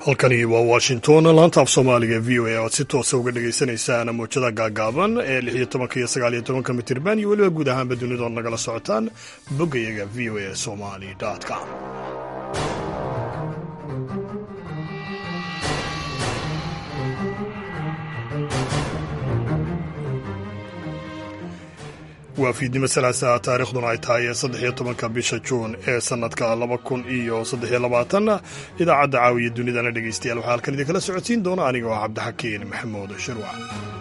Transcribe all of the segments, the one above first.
halkani waa washington laanta af soomaaliga e v o a oad si toosa uga dhagaysanaysaan mowjada gaagaaban ee lix iyo tobanka iyo sagaal iyo tobanka mitirban iyo weliba guud ahaanba dunidood nagala socotaan boggayaga v o a somali com waa fiidnimo salaasa taarikhduna ay tahay saddex iyo tobanka bisha juun ee sanadka laba kun iyo saddex iyo labaatan idaacadda caawiya dunidana dhegeystayaal waxaa halkan idinkala socodsiin doona aniga oo cabdixakiin maxamuud shirwac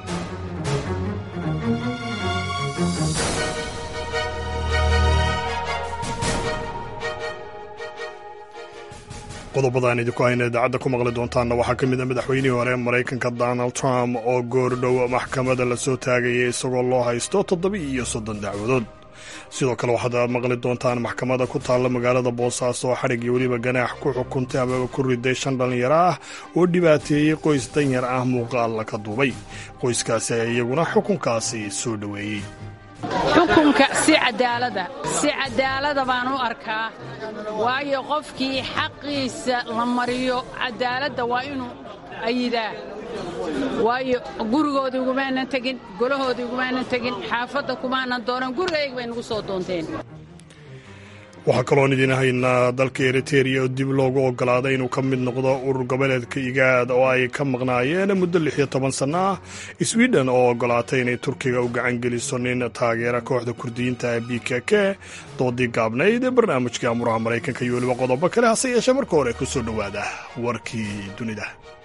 qodobadaan idinku hayna idaacadda ku maqli doontaanna waxaa ka mid a madaxweynihii hore maraykanka donald trump oo goordhow maxkamada la soo taagayay isagoo loo haysto toddoba iyo soddon dacwadood sidoo kale waxaad maqli doontaan maxkamada ku taalla magaalada boosaaso oo xadhig iyo weliba ganaax ku xukuntay amaba ku riday shan dhallinyaro ah oo dhibaateeyey qoys danyar ah muuqaal ka duubay qoyskaasi ayaa iyaguna xukunkaasi soo dhoweeyey xukunka si cadaalada si cadaalada baan u arkaa waayo qofkii xaqiisa la mariyo cadaaladda waa inuu ayidaa waayo gurigoodii ugumaanan tegin golahoodii ugumaanan tegin xaafadda kumaanan doonan gurigayga bay nagu soo doonteen waxaa kaloon idiin haynaa dalka eriteria oo dib loogu ogolaaday inuu ka mid noqdo urur goboleedka igaad oo ay ka maqnaayeen muddo lix iyo toban sanno ah sweden oo ogolaatay inay turkiga u gacan geliso nin taageera kooxda kurdiyiinta ee b k k doodii gaabnayd ee barnaamijkai amuraha maraykanka iyo weliba qodobo kale hase yeeshee marka hore ku soo dhowaada warkii dunida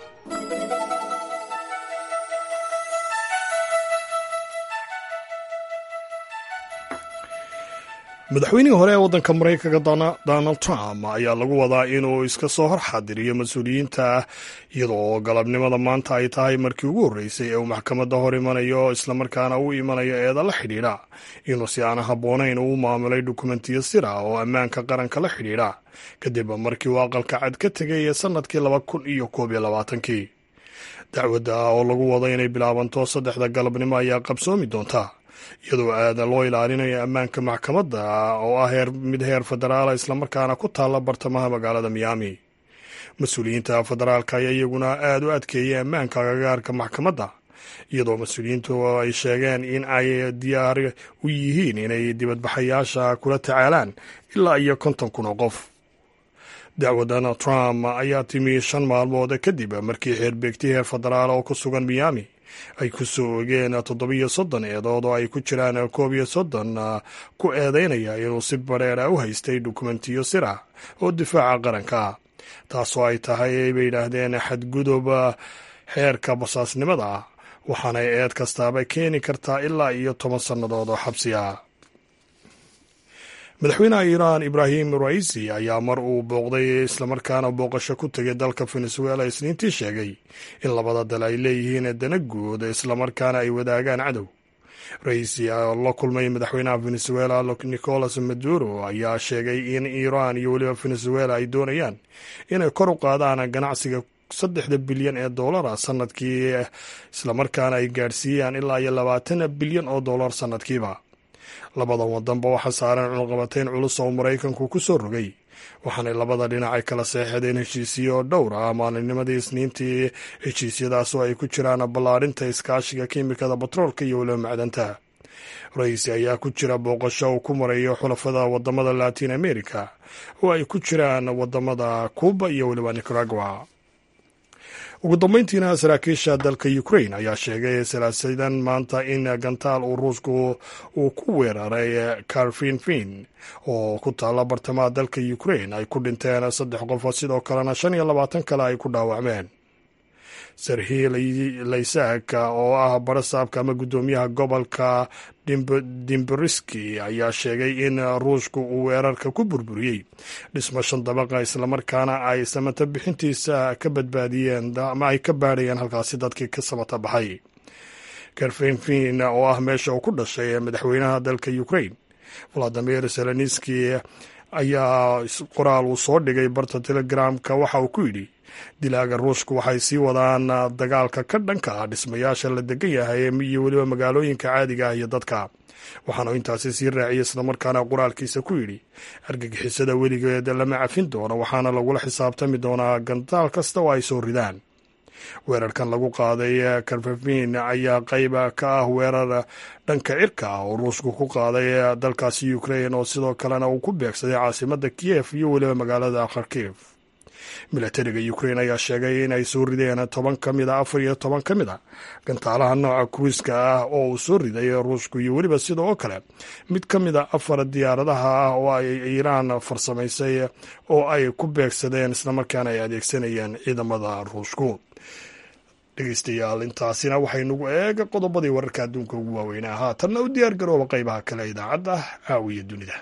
madaxweynihii hore ee waddanka maraykanka donald trump ayaa lagu wadaa inuu iska soo hor xaadiriyo mas-uuliyiinta iyadoo galabnimada maanta ay tahay markii ugu horreysay ee uu maxkamadda hor imanayo islamarkaana u imanayo eeda la xidhiidha inuu si aan habboonayn uu maamulay dukumentiyo sir ah oo ammaanka qaranka la xidhiidha kadib markii uu aqalka cad ka tegay ee sannadkii laba kun iyo koob iyo labaatankii dacwadda oo lagu wado inay bilaabanto saddexda galabnimo ayaa qabsoomi doonta iyadoo aada loo ilaalinayo ammaanka maxkamadda oo ah heer mid heer federaala islamarkaana ku taalla bartamaha magaalada miyaami mas-uuliyiinta federaalka ayaa iyaguna aada u adkeeyay ammaanka agagaarka maxkamadda iyadoo mas-uuliyiintu ay sheegeen in ay diyaar u yihiin inay dibadbaxayaasha kula tacaalaan ilaa iyo konton kun oo qof dacwadan trump ayaa timi shan maalmood kadib markii xeerbeegti heer federaal oo ku sugan miyaami ay ku soo ogeen toddobiyo soddon eedood oo ay ku jiraan koob iyo soddon ku eedeynaya inuu si badheera u haystay dukumentiyo sir ah oo difaaca qaranka taasoo ay tahay bay yidhaahdeen xadgudub xeerka basaasnimada ah waxaanay eed kastaaba keeni kartaa ilaa iyo toban sannadood oo xabsi ah madaxweynaha iiraan ibraahim raisi ayaa mar uu booqday islamarkaana booqasho ku tegay dalka venezuela isniintii sheegay in labada dal ay leeyihiin dana guud islamarkaana ay wadaagaan cadow raisi oo la kulmay madaxweynaha venezuela nicolas maduro ayaa sheegay in iiraan iyo weliba venezuela ay doonayaan inay kor u qaadaan ganacsiga saddexda bilyan ee doolara sanadkii islamarkaana ay gaadhsiiyaan ilaa iyo labaatan bilyan oo doolar sanadkiiba labadan wadanba waxaa saaran cunqabateyn culus oo maraykanku ku soo rogay waxaanay labada dhinac ay kala seexadeen heshiisiyo dhowr ah maalinnimadii isniintii heshiisyadaasoo ay ku jiraan ballaadhinta iskaashiga kiimikada batroolka iyo weliba macdanta ra-iisi ayaa ku jira booqasho uu ku marayo xulafada wadamada latin america oo ay ku jiraan wadamada cuuba iyo weliba nicaragua ugu dambeyntiina saraakiisha dalka ukrain ayaa sheegay salaasadan maanta in gantaal uu ruushku uu ku weeraray karfinfin oo ku taalla bartamaha dalka ukrain ay ku dhinteen saddex qof sidoo kalena shan iyo labaatan kale ay ku dhaawacmeen serhi laysak oo ah barasaabka ama guddoomiyaha gobolka dimberiski ayaa sheegay in ruushku uu weerarka ku burburiyey dhismo shan dabaqa islamarkaana ay samata bixintiisa ka badbaadiyeen ama ay ka baadhayeen halkaasi dadkii ka samata baxay karfenfin oo ah meesha uu ku dhashay madaxweynaha dalka ukrain valadimir zelenski ayaa qoraal uu soo dhigay barta telegramka waxa uu ku yidhi dilaaga ruushku waxay sii wadaan dagaalka ka dhanka ah dhismayaasha la degan yahay iyo weliba magaalooyinka caadiga ah iyo dadka waxaanu intaasi sii raaciyey islamarkaana qoraalkiisa ku yidhi argagixisada weligeed lama cafin doono waxaana lagula xisaabtami doonaa gandaal kasta oo ay soo ridaan weerarkan lagu qaaday karfafin ayaa qayb ka ah weerar dhanka cirka ah oo ruushku ku qaaday dalkaasi ukrain oo sidoo kalena uu ku beegsaday caasimada kiyef iyo weliba magaalada kharkiv milatariga ukrain ayaa sheegay in ay soo rideen toban ka mid a afar iyo toban ka mid a gantaalaha nooca kruiska ah oo uu soo riday ruushku iyo weliba sida oo kale mid ka mid a afar diyaaradaha ah oo ay iiraan farsamaysay oo ay ku beegsadeen islamarkaana ay adeegsanayeen ciidamada ruushku dhegeystayaal intaasina waxaynugu eega qodobadii wararka adduunka ugu waaweynaa haatanna u diyaar garooba qaybaha kale idaacadda caawiya dunida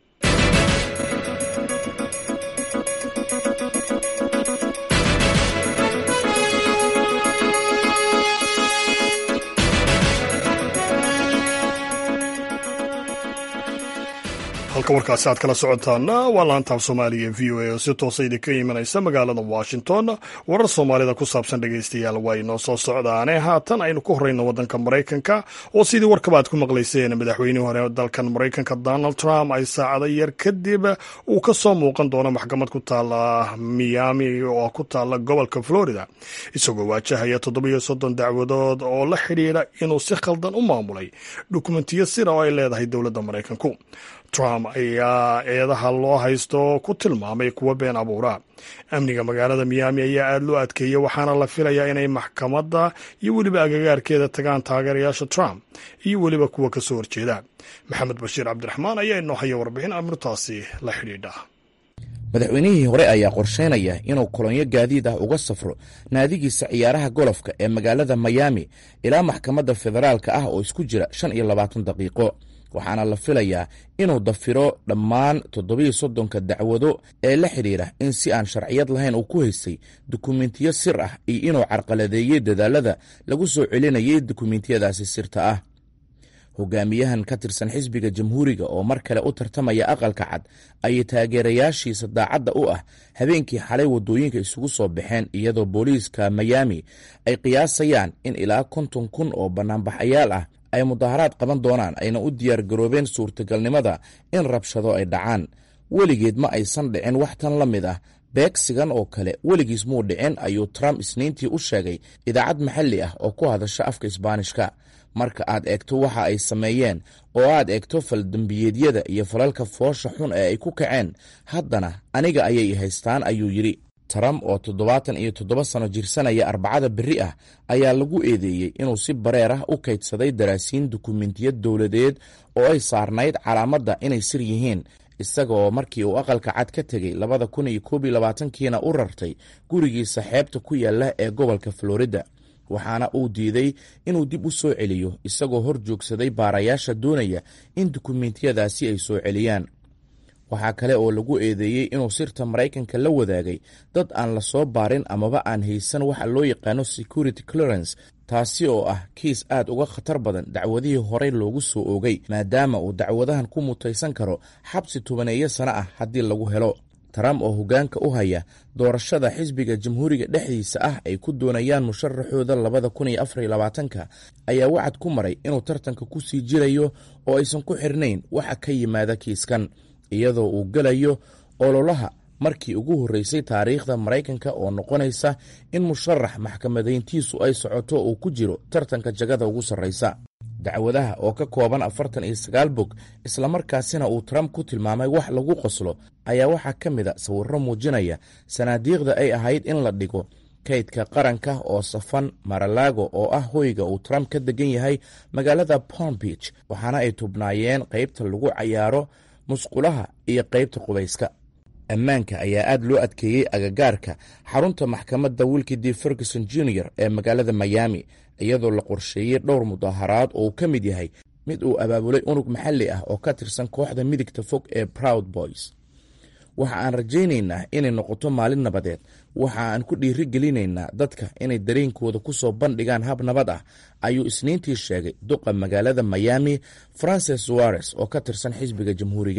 halka warkaasi aad kala socotaana waa laantaaf soomaaliya v o a oo si toosa idinka imanaysa magaalada washington warar soomaalida ku saabsan dhegeystayaal waa inoo soo socdaane haatan aynu ku horeyno wadanka maraykanka oo sidii warkaba aad ku maqlayseen madaxweynihii hore dalkan maraykanka donald trump ay saacado yar kadib uu ka soo muuqan doono maxkamad ku taala miami oo ku taala gobolka florida isagoo waajahaya toddobiyo soddon dacwadood oo la xidhiidha inuu si khaldan u maamulay dukumentiyo sira oo ay leedahay dowladda maraykanku trump ayaa eedaha loo haysto ku tilmaamay kuwa been abuura amniga magaalada miyaami ayaa aada loo adkeeyey waxaana la filayaa inay maxkamadda iyo weliba agagaarkeeda tagaan taageerayaasha trump iyo weliba kuwa ka soo horjeeda maxamed bashiir cabdiraxmaan ayaa inoo haya warbixin amrintaasi la xidhiidha madaxweynihii hore ayaa qorsheynaya inuu kolonyo gaadiid ah uga safro naadigiisa ciyaaraha golofka ee magaalada miyaami ilaa maxkamadda federaalka ah oo isku jira shan iyo labaatan daqiiqo waxaana la filayaa inuu dafiro dhammaan toddobiyo soddonka dacwado ee la xidhiidha in si aan sharciyad lahayn uu ku haystay dukumentiyo sir ah iyo inuu carqaladeeyey dadaalada lagu soo celinayay dukumentiyadaasi sirta ah hogaamiyahan ka tirsan xisbiga jamhuuriga oo mar kale u tartamaya aqalka cad ayay taageerayaashiisa daacadda u ah habeenkii xalay waddooyinka isugu soo baxeen iyadoo booliiska miyaami ay qiyaasayaan in ilaa konton kun oo bannaanbaxayaal ah ay mudaharaad qaban doonaan ayna u diyaar garoobeen suurtagalnimada in rabshado ay dhacaan weligeed ma aysan dhicin wax tan la mid ah beegsigan oo kale weligiis muu dhicin ayuu trump isniintii u sheegay idaacad maxalli ah oo ku hadasha afka isbaanishka marka aad eegto waxa ay sameeyeen oo aad eegto faldembiyeedyada iyo falalka foosha xun ee ay ku kaceen haddana aniga ayay haystaan ayuu yidhi trump oo toddobaatan iyo toddoba sano jirsanaya arbacada berri ah ayaa lagu eedeeyey inuu si bareer ah u kaydsaday daraasiin dukumentiyad dowladeed oo ay saarnayd calaamadda inay sir yihiin isagaoo markii uu aqalka cad ka tegey labada kun iyo koob iyo labaatankiina u rartay gurigiisa xeebta ku yaalla ee gobolka florida waxaana uu diiday inuu dib u soo celiyo isagoo hor joogsaday baarayaasha doonaya in dukumentiyadaasi ay soo celiyaan waxaa kale oo lagu eedeeyey inuu sirta maraykanka la wadaagay dad aan la soo baarin amaba aan haysan waxa loo yaqaano security clearance taasi oo ah kiis aad uga khatar badan dacwadihii horey loogu soo oogay maadaama uu dacwadahan ku mutaysan karo xabsi tobaneeyo sano ah haddii lagu helo trump oo hoggaanka u haya doorashada xisbiga jamhuuriga dhexdiisa ah ay ku doonayaan musharaxooda labada kun iyo afar iyo labaatanka ayaa wacad ku maray inuu tartanka ku sii jirayo oo aysan ku xirnayn waxa ka yimaada kiiskan iyadoo uu gelayo ololaha markii ugu horreysay taariikhda maraykanka oo noqonaysa in musharax maxkamadayntiisu ay socoto uu ku jiro tartanka jagada ugu sarraysa dacwadaha oo ka kooban afartan iyo sagaal bog islamarkaasina uu trump ku tilmaamay wax lagu qoslo ayaa waxaa ka mid a sawirro muujinaya sanaadiiqda ay ahayd in la dhigo kaydka qaranka oo safan maralago oo ah hoyga uu trump ka degan yahay magaalada palm beach waxaana ay tubnaayeen qaybta lagu cayaaro musqulaha iyo qaybta qubayska ammaanka ayaa aad loo adkeeyey agagaarka xarunta maxkamadda wilkidi ferguson junior ee magaalada miami iyadoo la qorsheeyey dhowr mudaharaad oo uu ka mid yahay mid uu abaabulay unug maxalli ah oo ka tirsan kooxda midigta fog ee proud boys waxa aan rajaynaynaa inay noqoto maalin nabadeed waxa aan ku dhiiri gelinaynaa dadka inay dareenkooda ku soo bandhigaan hab nabad ah ayuu isniintii sheegay duqa magaalada miami francis suares oo ka tirsan xisbiga jamhuuriga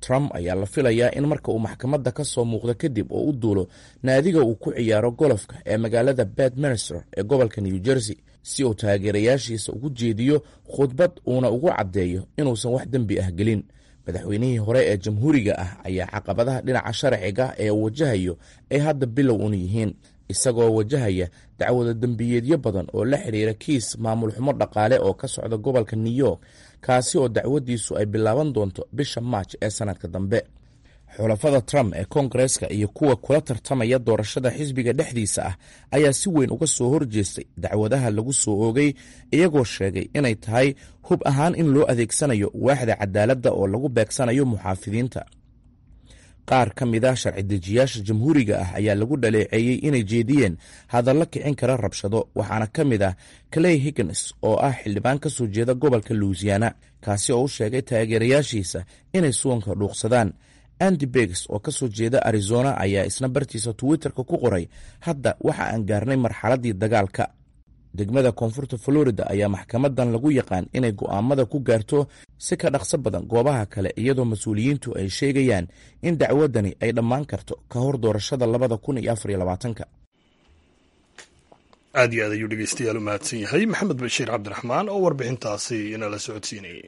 trump ayaa la filayaa in marka uu maxkamadda ka soo muuqdo kadib oo u duulo naadiga uu ku ciyaaro golofka ee magaalada bedminster ee gobolka new jersey si uu taageerayaashiisa ugu jeediyo khudbad uuna ugu caddeeyo inuusan wax dembi ah gelin madaxweynihii hore ee jamhuuriga ah ayaa caqabadaha dhinaca sharciga ee wajahayo ay hadda bilow un yihiin isagoo wajahaya dacwada dembiyeedyo badan oo la xidhiira kiis maamul xumo dhaqaale oo ka socda gobolka new york kaasi oo dacwadiisu ay bilaaban doonto bisha maaj ee sanadka dambe xulafada trump ee koongareska iyo kuwa kula tartamaya doorashada xisbiga dhexdiisa ah ayaa si weyn uga soo horjeestay dacwadaha lagu soo oogay iyagoo sheegay inay tahay hub ahaan in loo adeegsanayo waaxda cadaaladda oo lagu beegsanayo muxaafidiinta qaar ka mid a sharci dejiyaasha jamhuuriga ah ayaa lagu dhaleeceeyey inay jeediyeen hadallo kicin kara rabshado waxaana ka mid ah clay higgins oo ah xildhibaan ka soo jeeda gobolka louisiana kaasi oo u sheegay taageerayaashiisa inay suwanka dhuuqsadaan andy begs oo ka soo jeeda arizona ayaa isna bartiisa twitterka ku qoray hadda waxa aan gaarnay marxaladdii dagaalka degmada koonfurta florida ayaa maxkamadan lagu yaqaan inay go'aamada ku gaarto si ka dhaqso badan goobaha kale iyadoo mas-uuliyiintu ay sheegayaan in dacwadani ay dhammaan karto ka hor doorashada labada kun iyo afar iyo labaatanka aad iyo aad ayuu dhegeystayaal u mahadsan yahay maxamed bashiir cabdiraxmaan oo warbixintaasi inala socodsiinayay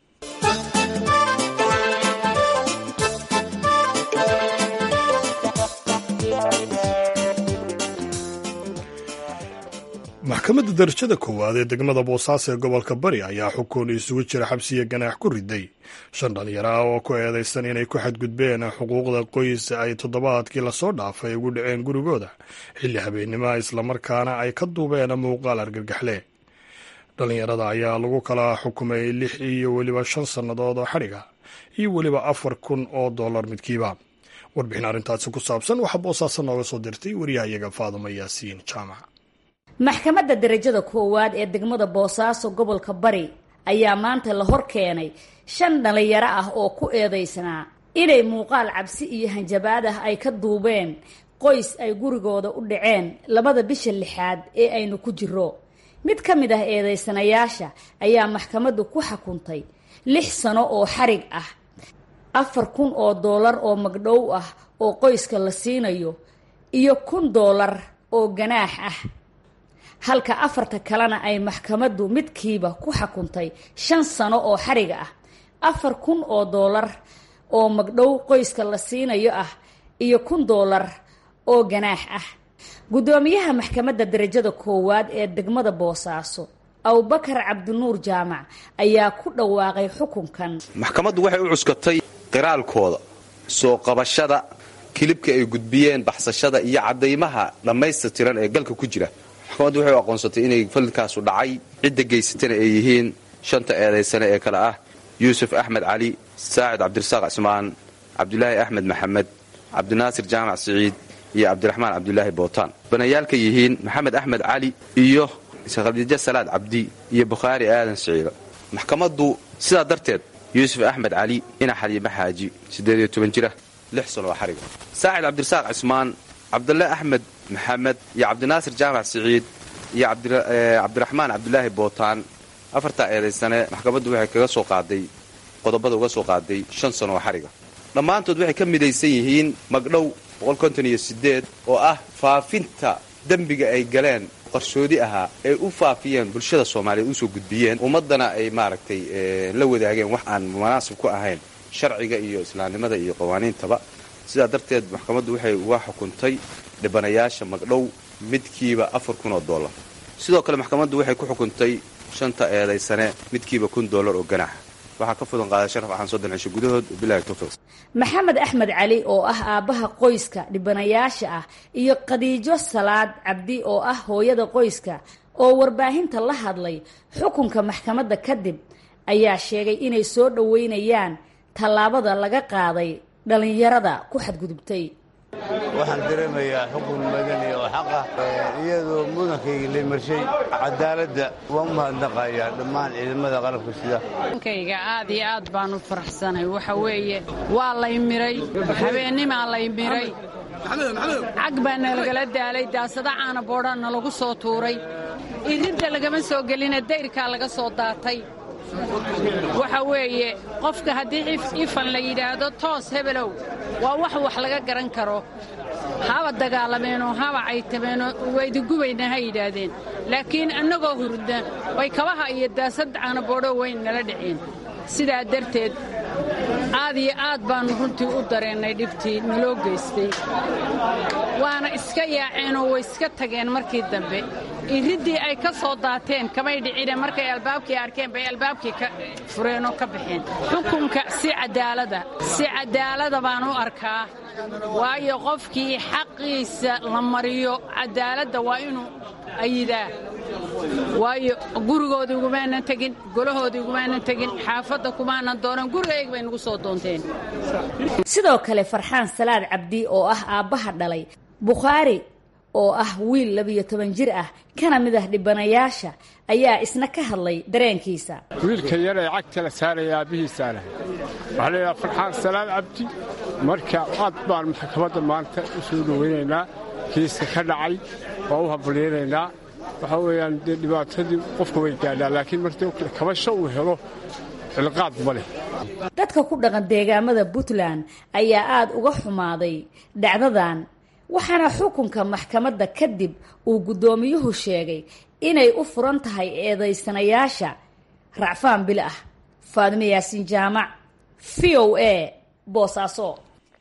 maxkamadda darajada koowaad ee degmada boosaaso ee gobolka bari ayaa xukun isugu jira xabsiya ganaax ku riday shan dhalinyaro ah oo ku eedaysan inay ku xadgudbeen xuquuqda qoys ay toddobaadkii lasoo dhaafay ugu dhaceen gurigooda xilli habeennimoa islamarkaana ay ka duubeen muuqaal argagaxle dhalinyarada ayaa lagu kala xukumay lix iyo weliba shan sannadood oo xadhiga iyo weliba afar kun oo dollar midkiiba warbixin arrintaasi ku saabsan waxaa boosaaso nooga soo dirtay wariyahayaga faaduma yaasiin jaamac maxkamadda darajada koowaad ee degmada boosaaso gobolka bari ayaa maanta la hor keenay shan dhalinyaro ah oo ku eedaysnaa inay muuqaal cabsi iyo hanjabaad ah ay ka duubeen qoys ay gurigooda u dhaceen labada bisha lixaad ee aynu ku jiro mid ka mid ah eedaysanayaasha ayaa maxkamaddu ku xukuntay lix sano oo xarig ah afar kun oo doolar oo magdhow ah oo qoyska la siinayo iyo kun doolar oo ganaax ah halka afarta kalena ay maxkamaddu midkiiba ku xukuntay shan sano oo xariga ah afar kun oo doolar oo magdhow qoyska la siinayo ah iyo kun doolar oo ganaax ah guddoomiyaha maxkamadda darajada koowaad ee degmada boosaaso abubakar cabdinuur jaamac ayaa ku dhawaaqay xukunkan maxkamaddu waxay u cuskatay qiraalkooda soo qabashada kilibka ay gudbiyeen baxsashada iyo caddaymaha dhammaystirtiran ee galka ku jira maxkamaddu waxay u aqoonsatay inay falkaasu dhacay cidda geysatana ay yihiin shanta eedaysane ee kale ah yuusuf axmed cali saacid cabdirasaaq cismaan cabdulaahi axmed maxamed cabdinaasir jaamac siciid iyo cabdiraxmaan cabdulaahi bootaan banayaalka yihiin maxamed axmed cali iyo khadiijo salaad cabdi iyo bukhaari aadan siciida maxkamaddu sidaa darteed yuusuf axmed cali ina xaliime xaaji siddeed iyo toban jira lix sano oo xariga saacid cabdirasaaq cismaan cabdulle axmed maxamed iyo cabdinaasir jaamac siciid iyo cabdiraxmaan cabdulaahi bootaan afartaa eedaysane maxkamaddu waxay kaga soo qaaday qodobada uga soo qaaday shan sano oo xariga dhammaantood waxay ka midaysan yihiin magdhow oo ah faafinta dembiga ay galeen qarshoodi ahaa ay u faafiyeen bulshada soomaaliyeed usoo gudbiyeen ummaddana ay maaragtay la wadaageen wax aan munaasib ku ahayn sharciga iyo islaamnimada iyo qawaaniintaba sidaa darteed maxkamaddu waxay uga xukuntay dhibanayaasha magdhow midkiiba afar kun oo dollar sidoo kale maxkamaddu waxay ku xukuntay shanta eedaysane midkiiba kun dollar oo ganaax waxaa ka fudan qaaday sharaf axaan soddon cisho gudahood bilahi tawfiiq maxamed axmed cali oo ah aabbaha qoyska dhibanayaasha ah iyo khadiijo salaad cabdi oo ah hooyada qoyska oo warbaahinta la hadlay xukunka maxkamadda kadib ayaa sheegay inay soo dhoweynayaan tallaabada laga qaaday dhallinyarada ku xadgudubtay waxaan dareemayaa xukun madani oo xaqa iyadoo mudankayga la marshay cadaaladda waan u mahadnaqayaa dhammaan ciidamada qalabka sida nkayga aad iyo aad baan u faraxsanay waxa weeye waa lay miray habeennimaa lay miray cag baa nalagala daalay daasada caana boodhaa nalagu soo tuuray iridda lagama soo gelina dayrkaa laga soo daatay waxa weeye qofka haddii ifan la yidhaahdo toos hebelow waa wax wax laga garan karo haba dagaalameenoo haba caytameenoo waydiggubayna ha yidhaahdeen laakiin annagoo hurda way kabaha iyo daasad caanaboodho weyn nala dhiceen sidaa darteed aad iyo aad baannu runtii u dareennay dhibtii naloo geystay waana iska yaaceenoo way iska tageen markii dambe iriddii ay ka soo daateen kamay dhicine markay albaabkii arkeen bay albaabkii ka fureenoo ka baxeen xukunka si cadaalada si cadaalada baan u arkaa waayo qofkii xaqiisa la mariyo cadaaladda waa inuu ayidaa waayo gurigoodii ugumaanan tegin golahoodii ugumaanan tegin xaafadda kumaanan doonan gurigayga bay nagu soo doonteen sidoo kale farxaan salaad cabdi oo ah aabbaha dhalay bukhaari oo ah wiil labiyo toban jir ah kana mid ah dhibanayaasha ayaa isna ka hadlay dareenkiisa wiilka yar ee cagta la saaraya aabbihiisaana waxaa laydhaha farxaan salaad cabdi marka aad baan maxkamadda maanta u soo dhoweynaynaa kiiska ka dhacay waa u hambalyaynaynaa waxaa weeyaan dee dhibaatadii qofka way gaadhaa laakiin martii kabasho uu helo cilqaad ma leh dadka ku dhaqan deegaamada puntland ayaa aada uga xumaaday dhacdadan waxaana xukunka maxkamadda kadib uu guddoomiyuhu sheegay inay u furan tahay eedaysanayaasha racfaan bil ah faadime yaasiin jaamac v o a boosaaso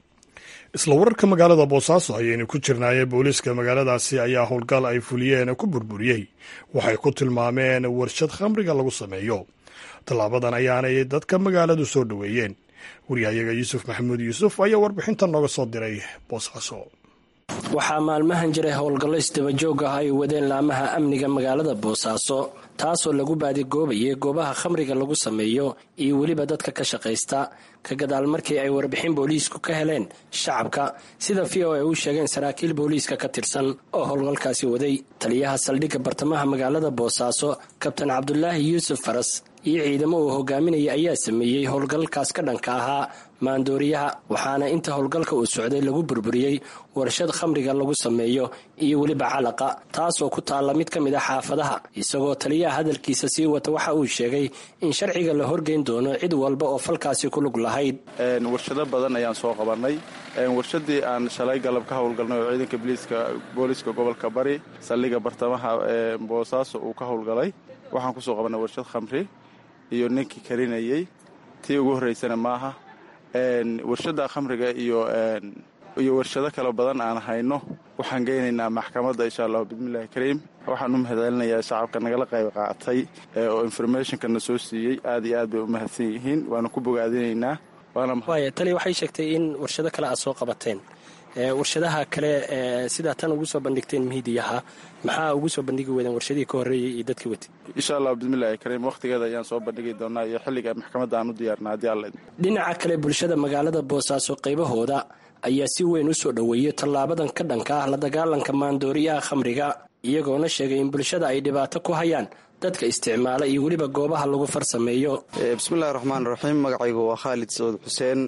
isla wararka magaalada boosaaso ayaynu ku jirnaaye booliiska magaaladaasi ayaa howlgal ay fuliyeen ku burburiyey waxay ku tilmaameen warshad khamriga lagu sameeyo tallaabadan ayaanay dadka magaaladu soo dhoweeyeen wariyahayaga yuusuf maxamuud yuusuf ayaa warbixinta nooga soo diray boosaaso waxaa maalmahan jiray howlgallo isdabajoog ah ay wadeen laamaha amniga magaalada boosaaso taasoo lagu baadigoobayay goobaha khamriga lagu sameeyo iyo weliba dadka ka shaqaysta ka gadaal markii ay warbixin booliisku ka heleen shacabka sida v o ay u sheegeen saraakiil booliiska ka tirsan oo howlgalkaasi waday taliyaha saldhigga bartamaha magaalada boosaaso kabtan cabdulaahi yuusuf faras iyo ciidamo uu hogaaminaya ayaa sameeyey howlgalkaas ka dhanka ahaa maandooriyaha waxaana inta howlgalka uu socday lagu burburiyey warshad khamriga lagu sameeyo iyo weliba calaqa taasoo ku taalla mid ka mid a xaafadaha isagoo taliyaha hadalkiisa sii wata waxa uu sheegay in sharciga la horgeyn doono cid walba oo falkaasi ku lug lahayd warshado badan ayaan soo qabannay warshadii aan shalay galab ka howlgalnay oo ciidanka booliiska gobolka bari saldhiga bartamaha ee boosaaso uu ka howlgalay waxaan kusoo qabannay warshad khamri iyo ninkii karinayey tii ugu horraysana maaha warshadda khamriga iyo iyo warshado kale badan aan hayno waxaan geynaynaa maxkamadda insha allahu bismillahi kariim waxaan u mahadcelinayaa shacabka nagala qayb qaatay oo informationkana soo siiyey aad iyo aad bay u mahadsan yihiin waana ku bogaadinaynaa waaya tali waxay sheegtay in warshado kale aad soo qabateen warshadaha kale sidaa tan ugu soo bandhigteen mihidiyaha maxaa ugu soo bandhigi weydeen warshadihii ka horreeyey iyo dadkii watay insha allah bismillahi kariim wakhtigeeda ayaan soo bandhigi doonaa iyo xilliga maxkamadda aan u diyaarna haddii alla dhinaca kale bulshada magaalada boosaaso qaybahooda ayaa si weyn u soo dhoweeyey tallaabadan ka dhanka ah la dagaalanka maandooriyaha khamriga iyagoona sheegay in bulshada ay dhibaato ku hayaan dadka isticmaala iyo weliba goobaha lagu farsameeyo bismillahi raxmaan raxiim magacaygu waa khaalid sacuud xuseen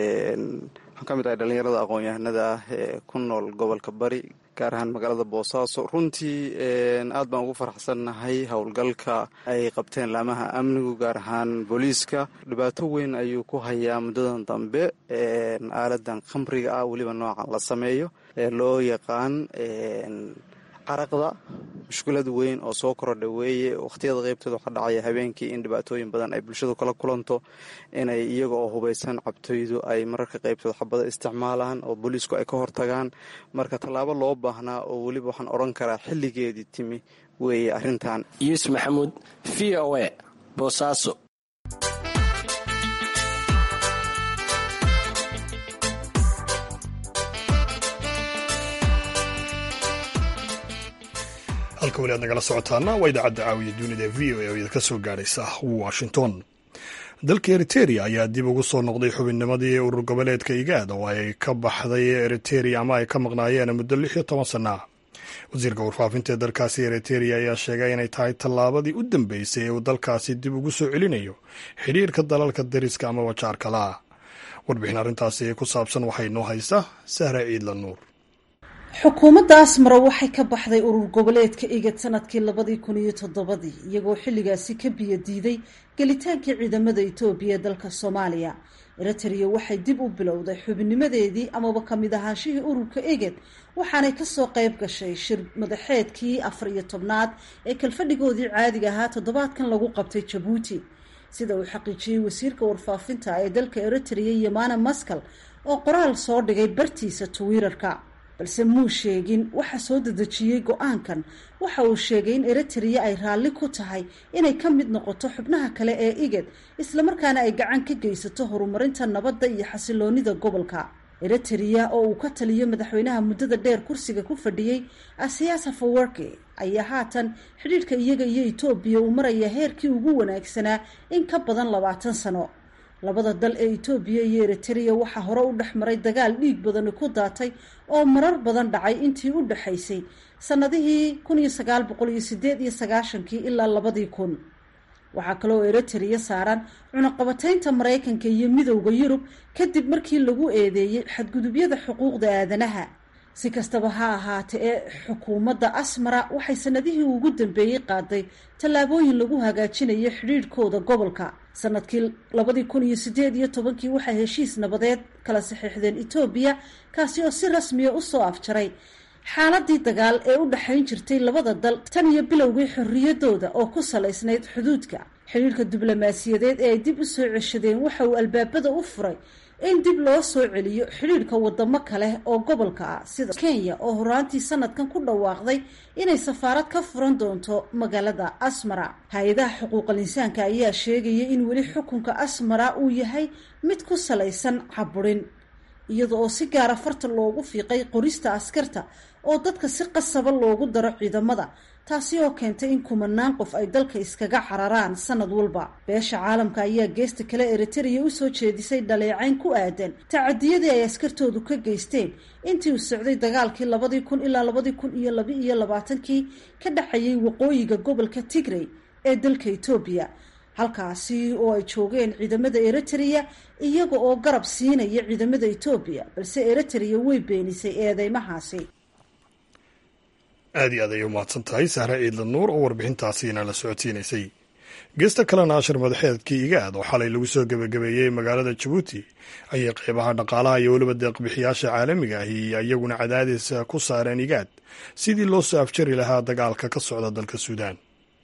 waxaan ka mid ahay dhallinyarada aqoon-yahanada ah ee ku nool gobolka bari gaar ahaan magaalada boosaaso runtii aad baan ugu faraxsannahay howlgalka ay qabteen laamaha amnigu gaar ahaan booliiska dhibaato weyn ayuu ku hayaa muddadan dambe aaladan khamriga ah weliba noocan la sameeyo ee loo yaqaan caraqda mushkilad weyn oo soo korodha weeye wakhtiyada qeybtooda waxaa dhacaya habeenkii in dhibaatooyin badan ay bulshadu kala kulanto inay iyaga oo hubaysan cabtoydu ay mararka qeybtooda xabada isticmaalaan oo booliisku ay ka hortagaan marka tallaabo loo baahnaa oo weliba waxaan odhan karaa xilligeedii timi weeye arrintan yuusuf maxamuud v o a boosaaso halka weli aad nagala socotaana waa idaacadda caawiya dunida v o a oo idinka soo gaadhaysa washington dalka eriteria ayaa dib ugu soo noqday xubinnimadii urur goboleedka igaad oo ay ka baxday eriteria ama ay ka maqnaayeen muddo lix iyo toban sana wasiirka warfaafinta ee dalkaasi eriteria ayaa sheegay inay tahay tallaabadii u dambeysay ee uu dalkaasi dib ugu soo celinayo xidhiirka dalalka dariska ama wajaarkala warbixin arrintaasi ku saabsan waxay noo haysaa sahra ciidla nuur xukuumadda asmara waxay ka baxday urur goboleedka igad sanadkii labadii kun iyo toddobadii iyagoo xilligaasi ka biyo diiday gelitaankii ciidamada etoobiya ee dalka soomaaliya eritrea waxay dib u bilowday xubinnimadeedii amaba kamid ahaanshihii ururka eged waxaanay kasoo qayb gashay shir madaxeedkii afar iyo tobnaad ee kalfadhigoodii caadiga ahaa toddobaadkan lagu qabtay jabuuti sida uu xaqiijiyey wasiirka warfaafinta ee dalka eritrea yamana maskal oo qoraal soo dhigay bartiisa twitter-ka balse muu sheegin waxa soo dedejiyey go-aankan waxa uu sheegay in eritrea ay raalli ku tahay inay ka mid noqoto xubnaha kale ee igad islamarkaana ay gacan ka geysato horumarinta nabadda iyo xasiloonida gobolka eritrea oo uu ka taliyo madaxweynaha muddada dheer kursiga ku fadhiyey asiyaas hafawarki ayaa haatan xidhiidhka iyaga iyo etoobiya uu maraya heerkii ugu wanaagsanaa in ka badan labaatan sano labada dal ee etoobiya iyo eritrea waxaa hore u dhex maray dagaal dhiig badani ku daatay oo marar badan dhacay intii u dhexaysay sanadihii kun iyo sagaal boqol iyo sideed iyo sagaashankii ilaa labadii kun waxaa kaloo eritrea saaran cunaqabataynta maraykanka iyo midowda yurub kadib markii lagu eedeeyey xadgudubyada xuquuqda aadanaha si kastaba ha ahaate ee xukuumadda asmara waxay sanadihii ugu dambeeyey qaaday tallaabooyin lagu hagaajinayo xidhiidhkooda gobolka sanadkii labadii kun iyo sideed iyo tobankii waxay heshiis nabadeed kala saxiixdeen etoobiya kaasi oo si rasmiya usoo afjaray xaaladii dagaal ee u dhexayn jirtay labada dal tan iyo bilowgii xorriyadooda oo ku salaysnayd xuduudka xidhiidhka diblomaasiyadeed ee ay dib u soo ceshadeen waxa uu albaabada u furay in dib loo soo celiyo xidhiidhka wadamo kale oo gobolka ah sida kenya oo horaantii sanadkan ku dhawaaqday inay safaarad ka furan doonto magaalada asmara hay-adaha xuquuqal insaanka ayaa sheegaya in weli xukunka asmara uu yahay mid ku salaysan caburin iyada oo si gaara farta loogu fiiqay qorista askarta oo dadka si qasaba loogu daro ciidamada taasi oo keentay in kumanaan qof ay dalka iskaga cararaan sanad walba beesha caalamka ayaa geesta kale eritrea usoo jeedisay dhaleecayn ku aadan tacadiyadii ay askartoodu ka geysteen intii uu socday dagaalkii labadii kun ilaa labadii kun iyo laba iyo labaatankii ka dhexayay waqooyiga gobolka tigrey ee dalka etoobiya halkaasi oo ay joogeen ciidamada eritrea iyaga oo garab siinaya ciidamada etoobiya balse eritrea way beenisay eedeymahaasi aad iyo aad ayay umahadsan tahay sahre ciidla nuur oo warbixintaasiina la socodsiinaysay geesta kalena ashar madaxeedkii igaad oo xalay lagu soo gebagabeeyey magaalada jabuuti ayay qeybaha dhaqaalaha iyo weliba deeqbixiyaasha caalamiga ahi iyaguna cadaadis ku saareen igaad sidii loo soo afjari lahaa dagaalka ka socda dalka suudaan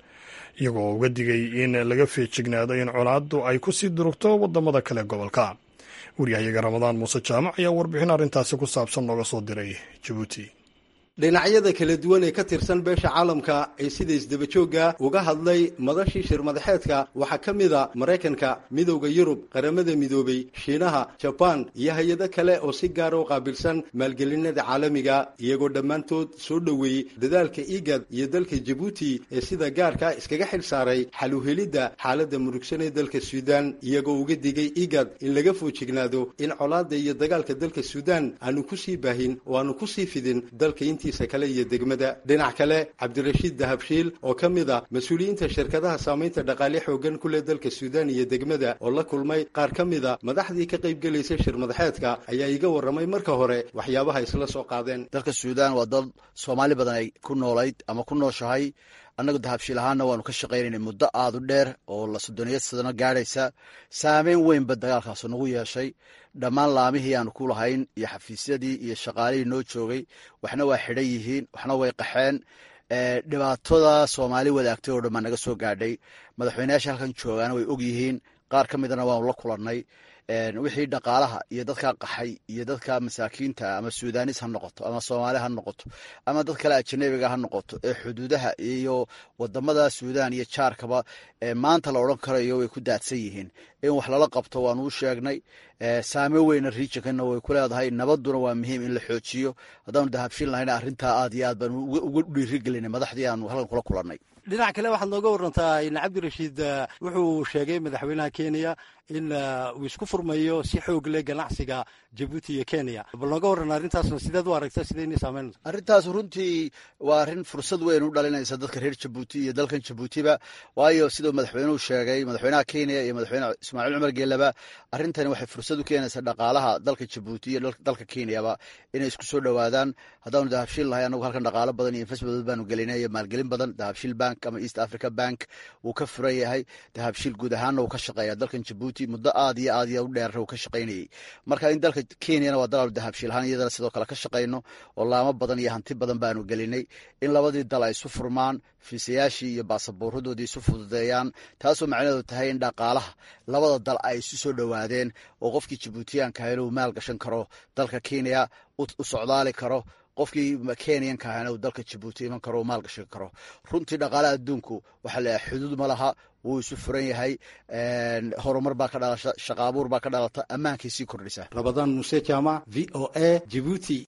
iyagoo uga digay in laga feejignaado in colaaddu ay ku sii durugto wadamada kale gobolka waryahayaga ramadaan muuse jaamac ayaa warbixin arrintaasi ku saabsan nooga soo diray jabuuti dhinacyada kala duwan ee ka tirsan beesha caalamka ee sida isdabajooga uga hadlay madashii shir madaxeedka waxaa ka mid a maraykanka midowda yurub qaramada midoobay shiinaha jabaan iyo hay-ado kale oo si gaara u qaabilsan maalgelinada caalamiga iyagoo dhammaantood soo dhoweeyey dadaalka igad iyo dalka jabuuti ee sida gaarka iskaga xil saaray xal u helidda xaaladda murugsan ee dalka suudaan iyagoo uga digay igad in laga foojignaado in colaadda iyo dagaalka dalka suudaan aanu kusii baahin oo aanu kusii fidin dalka intii kale iyo degmada dhinac kale cabdirashiid dahabshiil oo ka mid a mas-uuliyiinta shirkadaha saamaynta dhaqaale xoogan ku leh dalka suudaan iyo degmada oo la kulmay qaar ka mid a madaxdii ka qayb gelaysay shir madaxeedka ayaa iga warramay marka hore waxyaabaha isla soo qaadeen dalka suudaan waa dal soomaali badan ay ku noolayd ama ku nooshahay annagu dahabshiil ahaana waanu ka shaqaynayna muddo aada u dheer oo la soddoniya sadano gaadhaysa saameyn weynba dagaalkaas nagu yeeshay dhammaan laamihii aanu ku lahayn iyo xafiisyadii iyo shaqaalihii noo joogay waxna waa xidhan yihiin waxna way qaxeen dhibaatada soomaali wadaagtay oo dhan baa naga soo gaadhay madaxweyneyaasha halkan joogaana way og yihiin qaar ka midana waanu la kulannay wixii dhaqaalaha iyo dadka qaxay iyo dadka masaakiinta ama suudanis ha noqoto ama soomaali ha noqoto ama dad kale ajanabiga ha noqoto ee xuduudaha iyo wadamada suudaan iyo jaarkaba maanta la odhan karayo way ku daadsan yihiin in wax lala qabto waanu u sheegnay saameyn weyna riijankana way ku leedahay nabaduna waa muhiim in la xoojiyo haddaanu dahabshin lahayna arrintaa aad iyo aad baanu uga dhiirigelinay madaxdii aanu halkan kula kulannay dhinac kale waxaad nooga warantaa in cabdirashiid wuxuu sheegay madaxweynaha kenya in uu isku furmayo si xoog leh ganacsiga jabuuti iyo kenya bal nooga warran arrintaasna sideed u aragta sidaynay saameynaysa arrintaas runtii waa arrin fursad weyn u dhalinaysa dadka reer jabuuti iyo dalkan jabuutiba waayo siduu madaxweynuhu sheegay madaxweynaha kenya iyo madaxweyne ismaaciil cumar geelaba arrintani waxay fursad u keenaysaa dhaqaalaha dalka jabuuti iyo dalka kenyaba inay isku soo dhowaadaan haddaanu dahabshiil lahay anagu halkan dhaqaalo badan iyo investment baanu gelinay iyo maalgelin badan dahabshiil bank ama east africa bank wuu ka furan yahay dahabshiil guud ahaanna wuu ka shaqeeya dalkan jabuuti muddo aad iyo aad iyo u dheerra uu ka shaqaynayey marka in dalka kenyana waa dalaal dahabshiil ahaan iyadana sidoo kale ka shaqayno oo laamo badan iyo hanti badan baanu gelinay in labadii dal ay isu furmaan fiisayaashii iyo baasaboorradoodii isu fududeeyaan taasoo macnaheedu tahay in dhaqaalaha labada dal ay isu soo dhowaadeen oo qofkii jabuutiyaanka ahayna uu maal gashan karo dalka kenya u socdaali karo qofkii kenyanka ahayna uu dalka jabuuti iman karo uu maal gashan karo runtii dhaqaalaha adduunku waxaa leeyahay xuduud ma laha wuu isu furan yahay horumar baa ka dhalasha shaqa abuur baa ka dhalata ammaankay sii kordhisa rabadaan muuse jaamac v o a jibuuti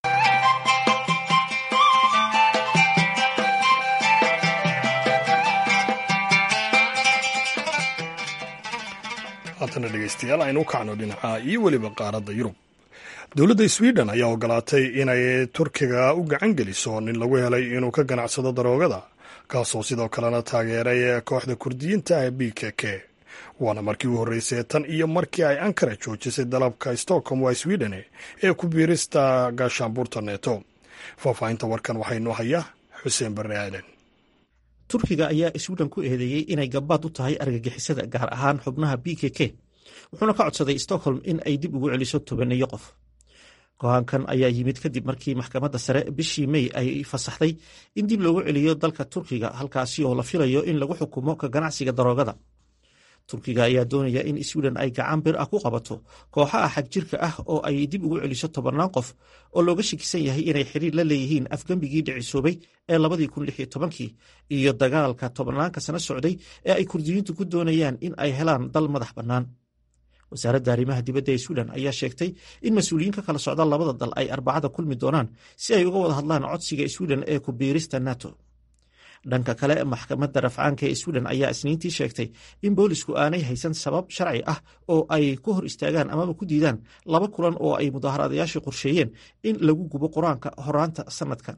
haatana dhegeystayaal aynu u kacno dhinaca iyo weliba qaaradda yurub dowladda sweden ayaa ogolaatay inay turkiga u gacan geliso nin lagu helay inuu ka ganacsado daroogada kaasoo sidoo kalena taageeray kooxda kurdiyiinta ah b k k waana markii u horreysay tan iyo markii ay ankara joojisay dalabka stockholm waa sweden ee ku biirista gaashaanbuurta neeto faahfaahinta warkan waxaynoo haya xuseen barre aadan turkiga ayaa sweden ku eedeeyey inay gabaad u tahay argagixisada gaar ahaan xubnaha b k k wuxuuna ka codsaday stockholm in ay dib ugu celiso tobaneeyo qof go-aankan ayaa yimid kadib markii maxkamadda sare bishii mey ay fasaxday in dib loogu celiyo dalka turkiga halkaasi oo la filayo in lagu xukumo ka ganacsiga daroogada turkiga ayaa doonaya in sweden ay gacan bir ah ku qabato kooxaha xagjirka ah oo ay dib ugu celiso tobannaan qof oo looga shakisan yahay inay xiriir la leeyihiin afgembigii dhicisoobay ee labadii kun lix iyo tobankii iyo dagaalka tobanaanka sano socday ee ay kurdiyiintu ku doonayaan in ay helaan dal madax bannaan wasaaradda arrimaha dibadda ee sweden ayaa sheegtay in mas-uuliyiin ka kala socda labada dal ay arbacada kulmi doonaan si ay uga wada hadlaan codsiga sweden ee ku biirista nato dhanka kale maxkamadda rafcaanka ee sweden ayaa isniintii sheegtay in boolisku aanay haysan sabab sharci ah oo ay ku hor istaagaan amaba ku diidaan laba kulan oo ay mudaaharaadayaashii qorsheeyeen in lagu gubo qur-aanka horaanta sanadka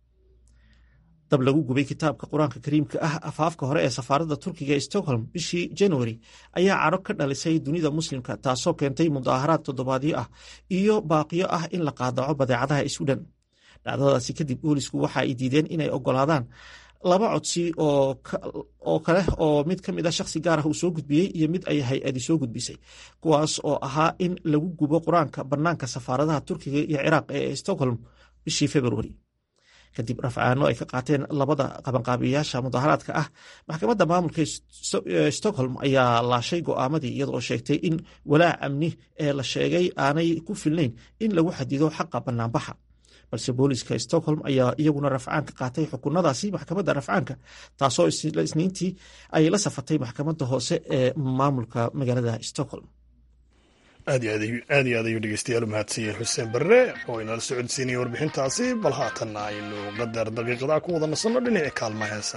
dab lagu gubay kitaabka qur-aanka kariimka ah afaafka hore ee safaaradda turkiga ee stockholm bishii januari ayaa cadho ka dhalisay dunida muslimka taasoo keentay mudaaharaad toddobaadyo ah iyo baaqiyo ah in la qaadaco badeecadaha sweden dhacdadaasi kadib boolisku waxa ay diideen inay ogolaadaan laba codsi oo kale oo mid ka mid a shakhsi gaar ah uu soo gudbiyey iyo mid ay hay-adi soo gudbisay kuwaas oo ahaa in lagu gubo qur-aanka bannaanka safaaradaha turkiga iyo ciraaq ee stockholm bishii februari kadib rafcaano ay ka qaateen labada qabanqaabiyayaasha mudaharaadka ah maxkamadda maamulka stockholm ayaa laashay go'aamadii iyadoo sheegtay in walaac amni ee la sheegay aanay ku filnayn in lagu xadido xaqa bannaanbaxa balse booliska stockholm ayaa iyaguna rafcaan ka qaatay xukunadaasi maxkamadda rafcaanka taasoo isniintii ay la safatay maxkamadda hoose ee maamulka magaalada stockholm aad iyo aad ayuu dhegeystayaal u mahadsanyahay xuseen barre oo inala socodsiinaya warbixintaasi bal haatanna aynu qadar daqiiqadaa ku wada nasanno dhinaci kaalma heesa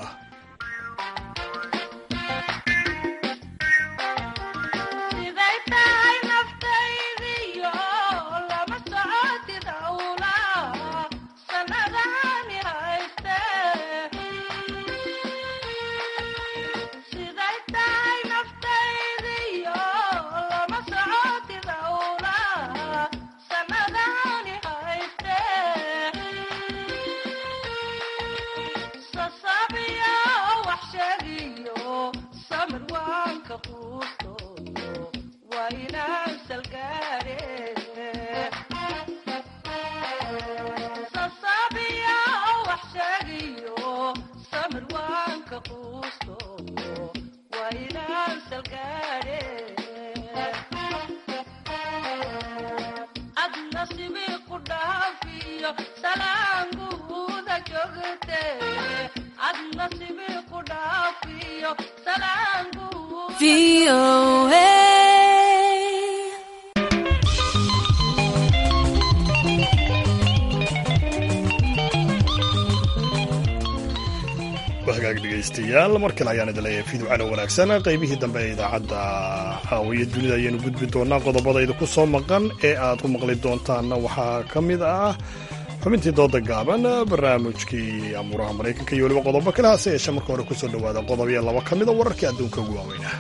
hagaag dhegaystayaal mar kale ayaan idin leeyahay fiidwacana wanaagsan qaybihii dambe ee idaacadda caawiya dunida ayaanu gudbi doonaa qodobadayda ku soo maqan ee aad ku maqli doontaanna waxaa ka mid ah xubintii dooda gaaban barnaamijkii amuuraha maraykanka iyo weliba qodobo kale hase yeeshee marka hore kusoo dhowaada qodob iyo laba ka mida wararkii adduunka ugu waaweynah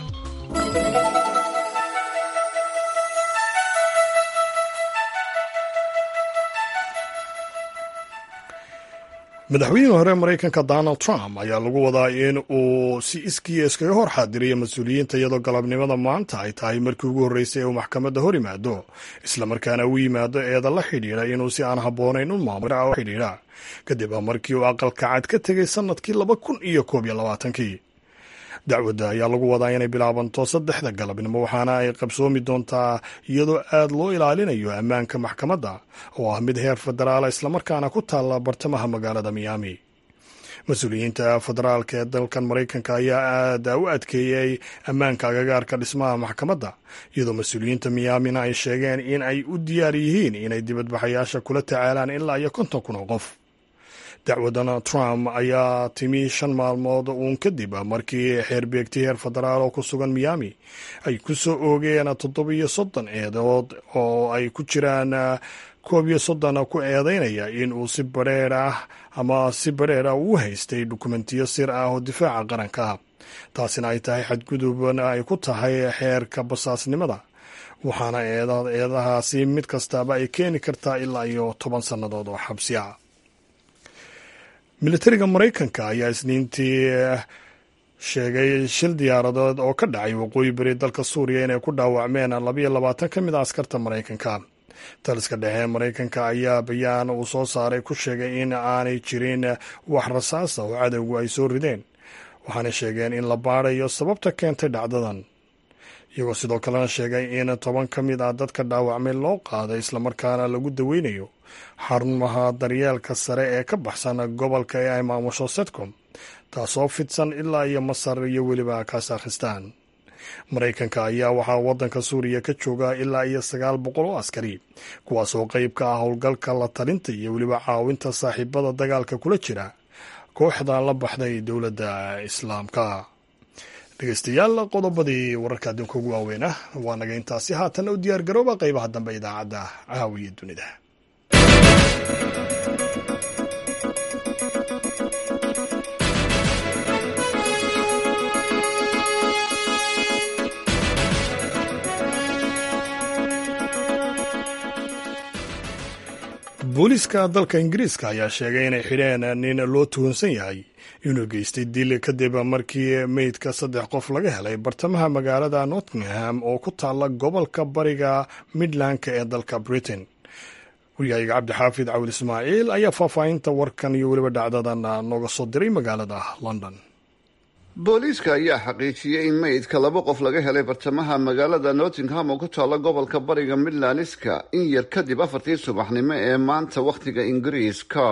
madaxweynihii hore maraykanka donald trump ayaa lagu wadaa in uu si iskiya iskaga hor xaadiriyo mas-uuliyiinta iyadoo galabnimada maanta ay tahay markii ugu horreysay ee uu maxkamadda hor yimaado islamarkaana u yimaado eeda la xidhiidha inuu si aan habboonayn u maamulo xidhiidha kadib markii uu aqalka cad ka tegay sannadkii laba kun iyo koob iyo labaatankii dacwadda ayaa lagu wadaa inay bilaabanto saddexda galabnimo waxaana ay qabsoomi doontaa iyadoo aad loo ilaalinayo ammaanka maxkamadda oo ah mid heer federaala islamarkaana ku taalla bartamaha magaalada miyaami mas-uuliyiinta federaalka ee dalkan maraykanka ayaa aad u adkeeyey ammaanka agagaarka dhismaha maxkamadda iyadoo mas-uuliyiinta miyaamina ay sheegeen in ay u diyaar yihiin inay dibadbaxayaasha kula tacaalaan ilaa iyo konton kun oo qof dacwadana trump ayaa timi shan maalmood uun kadib markii xeerbeegti heer federaal oo ku sugan miyaami ay ku soo oogeen toddobiyo soddon eedood oo ay ku jiraan koob iyo soddon ku eedeynaya in uu si badheer ah ama si badheer ah uu haystay dukumentiyo sir ah oo difaaca qaranka ah taasina ay tahay xadgudubna ay ku tahay xeerka basaasnimada waxaana eedahaasi mid kastaaba ay keeni kartaa ilaa iyo toban sannadood oo xabsi ah militariga maraykanka ayaa isniintii sheegay shil diyaaradood oo ka dhacay waqooyi beri dalka suuriya inay ku dhaawacmeen labayo labaatan ka mid a askarta maraykanka taliska dhexe maraykanka ayaa bayaan uu soo saaray ku sheegay in aanay jirin wax rasaasa oo cadowgu ay soo rideen waxaanay sheegeen in la baadayo sababta keentay dhacdadan iyagoo sidoo kalena sheegay in toban ka mid ah dadka dhaawacmay loo qaaday islamarkaana lagu daweynayo xarumaha daryeelka sare ee ka baxsan gobolka ee ay maamusho setcom taasoo fidsan ilaa iyo masar iyo weliba kasakhistan maraykanka ayaa waxaa waddanka suuriya ka jooga ilaa iyo sagaal boqol oo askari kuwaasoo qeyb ka ah howlgalka la talinta iyo weliba caawinta saaxiibada dagaalka kula jira kooxda la baxday dowladda islaamka dhegeystayaal qodobadii wararka adduunka ugu waaweyn ah waa naga intaasi haatanna u diyaar garooba qeybaha dambe idaacadda caawiya dunida booliiska dalka ingiriiska ayaa sheegay inay xidheen nin loo tuhunsan yahay inuu geystay dil kadib markii meydka saddex qof laga helay bartamaha magaalada nottingham oo ku taalla gobolka bariga midlandka ee dalka britain waryahayaga cabdixaafid cawil ismaaciil ayaa faahfaahinta warkan iyo weliba dhacdadan nooga soo diray magaalada london booliiska ayaa xaqiijiyey in meydka laba qof laga helay bartamaha magaalada nottingham oo ku taalla gobolka bariga midlandska in yar kadib afartii subaxnimo ee maanta wakhtiga ingiriiska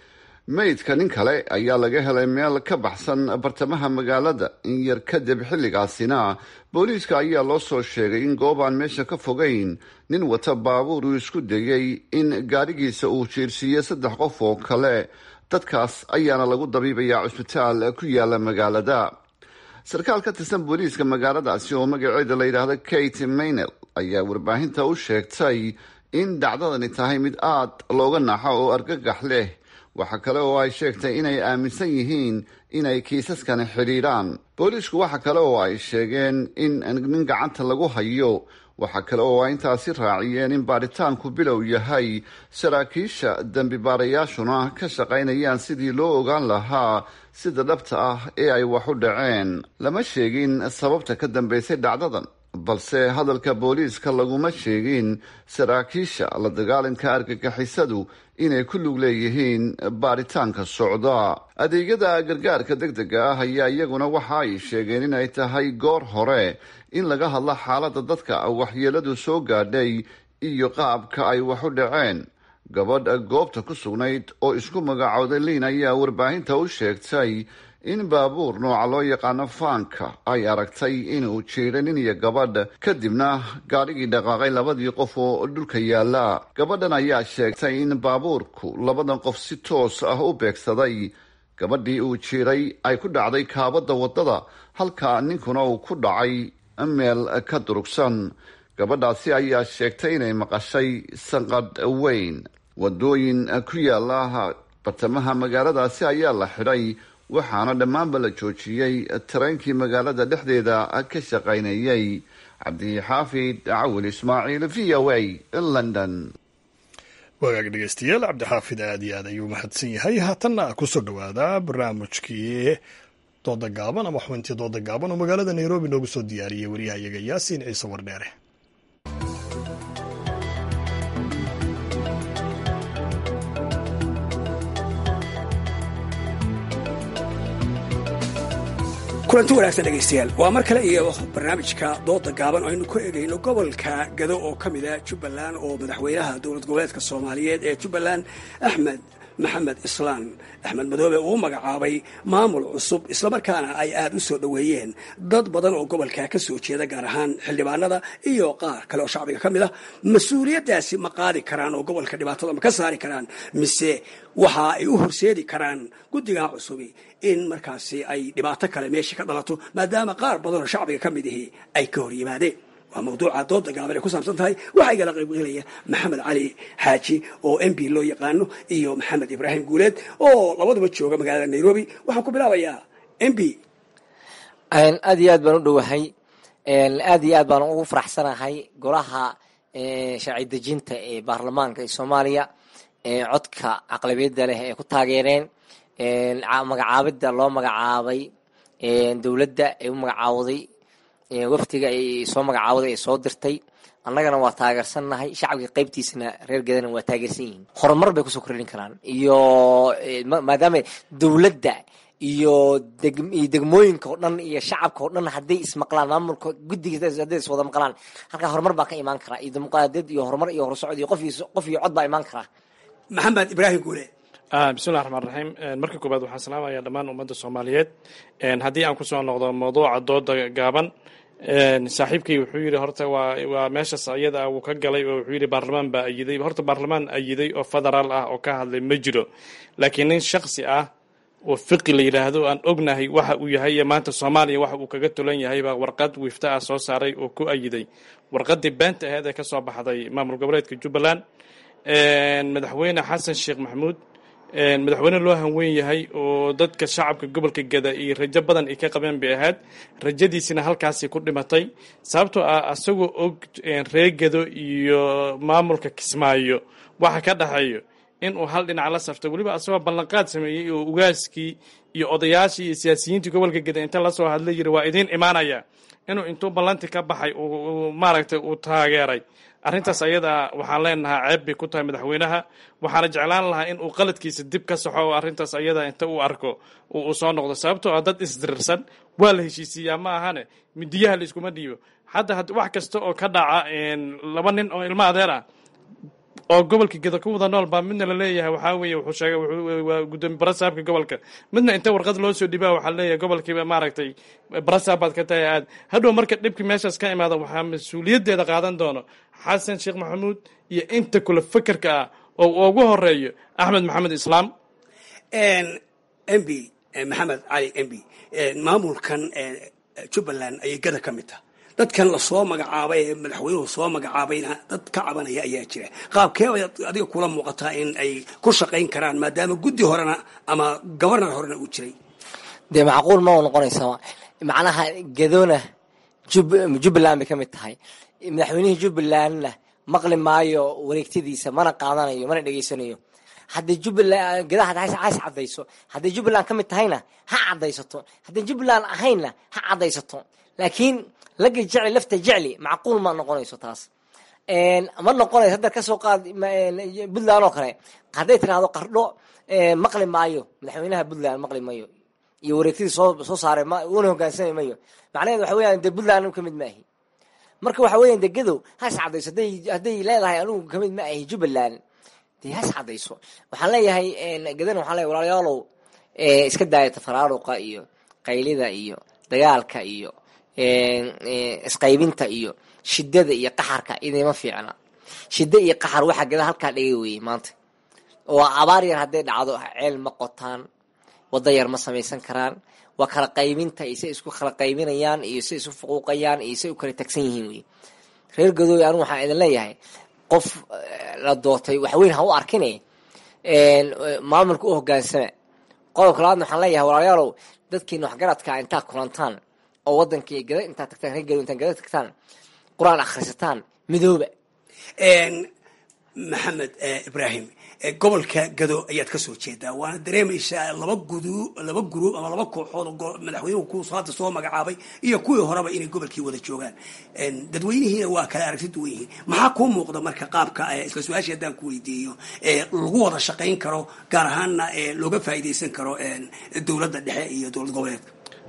meydka nin kale ayaa laga helay meel ka baxsan bartamaha magaalada in yar kadib xilligaasina booliiska ayaa loo soo sheegay in goob aan meesha ka fogayn nin wata baabuur uu isku dayey in gaadhigiisa uu jiirsiiyo saddex qof oo kale dadkaas ayaana lagu dabiibayaa cusbitaal ku yaala magaalada sarkaal ka tirsan booliiska magaaladaasi oo magaceeda la yidhaahdo kate maynel ayaa warbaahinta u sheegtay in dhacdadani tahay mid aad looga naxo oo argagax leh waxa kale oo ay sheegtay inay aaminsan yihiin inay kiisaskani xidhiidhaan booliisku waxa kale oo ay sheegeen in nin gacanta lagu hayo waxaa kale oo ay intaasi raaciyeen in baaritaanku bilow yahay saraakiisha dembi baarayaashuna ka shaqaynayaan sidii loo ogaan lahaa sida dhabta ah ee ay wax u dhaceen lama sheegin sababta ka dambeysay dhacdadan balse hadalka booliiska laguma sheegin saraakiisha la dagaalanka argagixisadu inay ku lug leeyihiin baaritaanka socda adeegyada gargaarka deg dega ah ayaa iyaguna waxa ay sheegeen inay tahay goor hore in laga hadlo xaaladda dadka waxyeeladu soo gaadhay iyo qaabka ay wax u dhaceen gabadh goobta ku sugnayd oo isku magacooday liin ayaa warbaahinta u sheegtay in baabuur nooca loo yaqaano faanka ay aragtay inuu jiiray nin iyo gabadh kadibna gaadhigii dhaqaaqay labadii qof oo dhulka yaalla gabadhan ayaa sheegtay in baabuurku labadan qof si toos ah u beegsaday gabadhii uu jiiray ay ku dhacday kaabadda waddada halka ninkuna uu ku dhacay meel ka durugsan gabadhaasi ayaa sheegtay inay maqashay sanqadh weyn wadooyin ku yaala bartamaha magaaladaasi ayaa la xidhay waxaana dhammaanba la joojiyey tareenkii magaalada dhexdeeda ka shaqaynayay cabdixaafid cawil ismaaciil v o a london wagaag dhegeystayaal cabdixaafid aad iyo aad ayuu mahadsan yahay haatanna kusoo dhowaada barnaamijkii dooda gaaban ama xubintii dooda gaaban oo magaalada nairobi noogu soo diyaariyey waryahayaga yaasiin ciise wardheere kulanti wanaagsan dhegaystayaal waa mar kale iyo barnaamijka dooda gaaban oo aynu ku eegayno gobolka gado oo ka mida jubbaland oo madaxweynaha dowlad goboleedka soomaaliyeed ee jubbaland axmed maxamed islaan axmed madoobe uu magacaabay maamul cusub islamarkaana ay aad u soo dhoweeyeen dad badan oo gobolka ka soo jeeda gaar ahaan xildhibaanada iyo qaar kale oo shacbiga ka mid ah mas-uuliyaddaasi ma qaadi karaan oo gobolka dhibaatada ma ka saari karaan mise waxa ay u horseedi karaan guddigaa cusubi in markaasi ay dhibaato kale meesha ka dhalato maadaama qaar badan oo shacbiga ka mid ihi ay ka hor yimaadeen waa mawduuca dooda gaaban ay ku saabsan tahay waxaa igala qaybgelaya maxamed cali xaaji oo m b loo yaqaano iyo maxamed ibraahim guuleed oo labaduba jooga magaalada nairobi waxaan ku bilaabayaa m b aad iyo aad baan u dhowahay aad iyo aad baan ugu faraxsanahay golaha sharci dejinta ee baarlamaanka ee soomaaliya codka aqlabiyadda leh ee ku taageereen magacaabidda loo magacaabay dowladda ee u magacaawday waftiga ay soo magacaawday ee soo dirtay annagana waa taageersannahay shacabka qaybtiisana reer gadana waa taageersan yihiin horumar bay kusoo kordhin karaan iyo maadaama dowladda iyo iyo degmooyinka oo dhan iyo shacabka oo dhan hadday ismaqlaan maamulka guddiga hadday iswada maqlaan halkaa horumar baa ka imaan karaa iyo dimuqraadiyad iyo horumar iyo horsocod iyo qof qof iyo cod baa imaan karaa maxamed ibraahim guule bismillahi raxmaan raxiim marka koobaad waxaan salaamaya dhammaan ummadda soomaaliyeed haddii aan kusoo noqdo mawduuca dooda gaaban saaxiibkay wuxuu yidhi horta waa waa meeshaas ayada uu ka galay oo wuxuu yidhi baarlamaan baa ayiday horta baarlamaan ayiday oo federaal ah oo ka hadlay ma jiro laakiin nin shaksi ah oo fiqi la yidhaahdo aan ognahay waxa uu yahay iyo maanta soomaaliya waxa uu kaga tulan yahay baa warqad wiifta ah soo saaray oo ku ayiday warqadii beenta aheed ee kasoo baxday maamul goboleedka jubbaland madaxweyne xasan sheekh maxamuud madaxweyne loo hanweyn yahay oo dadka shacabka gobolka gada iyo rajo badan ay ka qabeen bay ahayd rajadiisina halkaasay ku dhimatay sababtoo ah asagoo og reer gado iyo maamulka kismaayo waxa ka dhexeeyo inuu hal dhinac la safto weliba asagoo ballanqaad sameeyey oo ugaaskii iyo odayaashii iyo siyaasiyiintii gobolka gada inta lasoo hadlay yiri waa idiin imaanaya inuu intuu ballanti ka baxay maaragtay uu taageeray arrintaas ayada waxaan leenahaa ceeb bay ku tahay madaxweynaha waxaana jeclaan lahaa in uu qaladkiisa dib ka saxo oo arrintaas ayada inta uu arko uu soo noqdo sababtoo ah dad isdirirsan waa la heshiisiiyaa ma ahane midiyaha la iskuma dhiibo hadda wax kasta oo ka dhaca laba nin oo ilmo adeer ah oo gobolka geda ku wada nool baa midna laleeyahay waxaa weeye wuxuu sheegay waa gudoomiye barasaabka gobolka midna inta warqad loo soo dhibaa waxaa leeyahay gobolkiiba maaragtay barasaab baad ka tahay aad hadhow marka dhibkii meeshaas ka imaada waxaa mas-uuliyaddeeda qaadan doono xasan sheekh maxamuud iyo inta kule fakerka ah oo ugu horeeyo axmed maxamed islaam m b maxamed cali m b maamulkan jubbaland ayay gada ka mid taha dadkan lasoo magacaabay ee madaxweynuhu soo magacaabayna dad ka cabanaya ayaa jira qaabkee adiga kula muuqataa in ay ku shaqayn karaan maadaama guddi horena ama gobarnar horena uu jiray dee macquul ma u noqonaysaa macnaha gadona jubbaland bay ka mid tahay madaxweynihii jubbalandna maqli maayo wareegtadiisa mana qaadanayo mana dhegeysanayo haddii jubbaland gadaha has cadayso hadday jubbaland ka mid tahayna ha cadaysato hadday jubbaland ahaynna ha cadaysato laakiin laga jecli lafta jecli macquul ma noqonayso taas ma noqonayso hadda kasoo qaad puntland oo kale hadday tirahdo qardho maqli maayo madaxweynaha puntland maqli mayo iyo wareegtadii soo soo saaray una hogaansami mayo macnaheed waxa weeyaan dee puntland anigu kamid maahi marka waxa weeyaan dee gadow has cadayso hadday hadday leedahay anigu kamid ma ahi jubbaland dee has cadayso waxaan leeyahay gadana waxaan leeyahay walaalayaalow iska daaya tafaraaruqa iyo qaylida iyo dagaalka iyo isqaybinta iyo shidada iyo qaxarka idima fiicna shida iyo qaxar waxaa gada halkaa dhigay weye maanta oo abaar yar hadday dhacdo ceel ma qotaan wada yar ma samaysan karaan waa kala qaybinta iyo say isku kala qaybinayaan iyo say isu fuquuqayaan iyo say u kala tagsan yihiin wey reer gadooy anigu waxaan idin leeyahay qof la doortay waxweyn ha u arkine maamulka u hogaansama qodobka labaadna waxaan leeyahay walaalayaalow dadkiina waxgaradka intaad kulantaan oo wadankii gada intaad tagtaan reer gadow intaad gada tagtaan qur-aan akhrisataan midooba maxamed ibraahim gobolka gado ayaad ka soo jeedaa waana dareemaysaa laba gudu laba guruub ama laba kooxood oo madaxweynuhu ku hadda soo magacaabay iyo kuwii horeba inay gobolkii wada joogaan dadweynihiina waa kala aragti duwan yihiin maxaa kuu muuqda marka qaabka isla su-aashii haddaan ku weydiiyo lagu wada shaqayn karo gaar ahaanna looga faa'iidaysan karo dowladda dhexe iyo dowlad goboleedka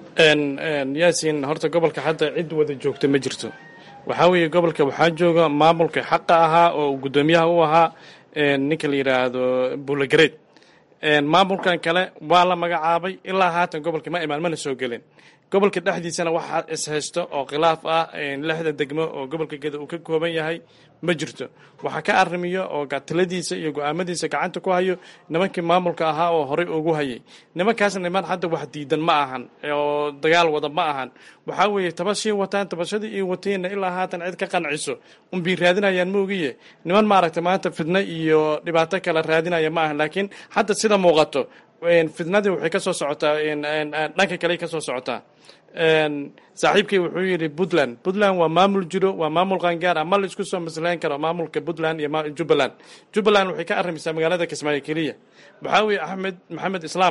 yaasin horta gobolka hadda cid wada joogta ma jirto waxaa weeye gobolka waxaa jooga maamulka xaqa ahaa oo guddoomiyaha u ahaa ninka la yidhaahdo buulagareed maamulkan kale waa la magacaabay ilaa haatan gobolka ma imaan mana soo gelin gobolka dhexdiisana waxaa ishaysto oo khilaaf ah lixda degmo oo gobolka geda uu ka kooban yahay ma jirto waxaa ka arrimiyo oo taladiisa iyo go-aamadiisa gacanta ku hayo nimankii maamulka ahaa oo horey ugu hayay nimankaasna niman hadda wax diidan ma ahan oo dagaal wada ma ahan waxaa weeye tabashii wataan tabashadii iyo wateenna ilaa haatan cid ka qanciso unbay raadinayaan moogiye niman maaragta maanta fidno iyo dhibaato kale raadinaya ma ahan laakiin hadda sida muuqato fidnadii waxay ka soo socotaa dhanka kale ka soo socotaa saaxiibkii wuxuu yidhi puntland puntland waa maamul jiro waa maamul qangaar ah ma la isku soo maslayn karo maamulka puntland iyo jubbaland jubbaland waxay ka arrimaysaa magaalada kismaayo keliya waxaa weeye axmed maxamed islaam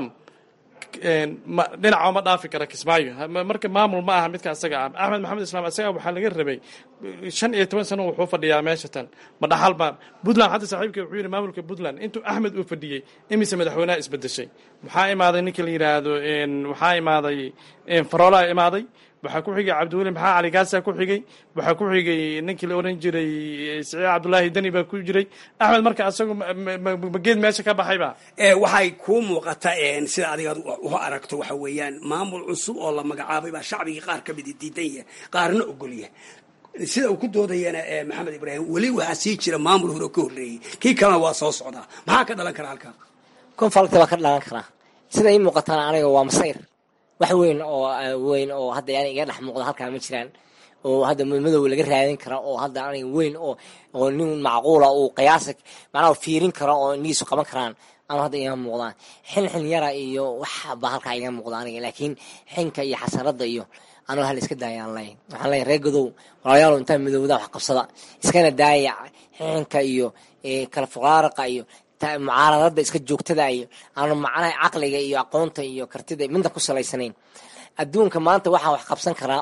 dhinaca ma dhaafi kara kismaayo marka maamul ma aha midka asaga ah axmed maxamed islaam asaga waxaa laga rabay shan iyo toban sano wuxuu fadhiyaa meesha tan ma dhaxalba puntland hadda saaxiibka wuxuu yidhi maamulka puntland intuu axmed uu fadhiyey imise madaxweynaha isbedeshay waxaa imaaday ninka la yidhaahdo waxaa imaaday faroolaa imaaday waxaa ku xigay cabdiweli maxaa cali gaasa ku xigay waxaa ku xigay ninkii la oran jiray siciid cabdullaahi deni baa ku jiray axmed marka asagu mageed meesha ka baxayba waxay kuu muuqata sida adigaad u aragto waxa weeyaan maamul cusub oo la magacaabay baa shacbigii qaar ka midi diidan yahay qaarna ogolyahay sida uu ku doodayana maxamed ibraahim weli waxaa sii jira maamul hore oo ka horreeyey kii kalena waa soo socdaa maxaa ka dhalan kara halkaa konfalti baa ka dhalan karaa sida ii muuqataan aniga waa masayr wax weyn oo weyn oo hadda yani iga dhex muuqda halkaa ma jiraan oo hadda madow laga raadin kara oo hadda aniga weyn oo oo nin macquula uu qiyaasa macnaha fiirin karo oo indhihiisu qaban karaan anu hadda iga muuqdaan xin xin yara iyo wax baa halkaa iga muuqda aniga laakiin xinka iyo xasaradda iyo anuu hal iska daayaan ley waxaan leeyahay reer godow walaalayaal intaa midowda wax qabsada iskana daaya xinka iyo kala fuqaaraqa iyo mucaaradada iska joogtada iyo aanu macnaha caqliga iyo aqoonta iyo kartida midna ku salaysanayn adduunka maanta waxaa wax qabsan karaa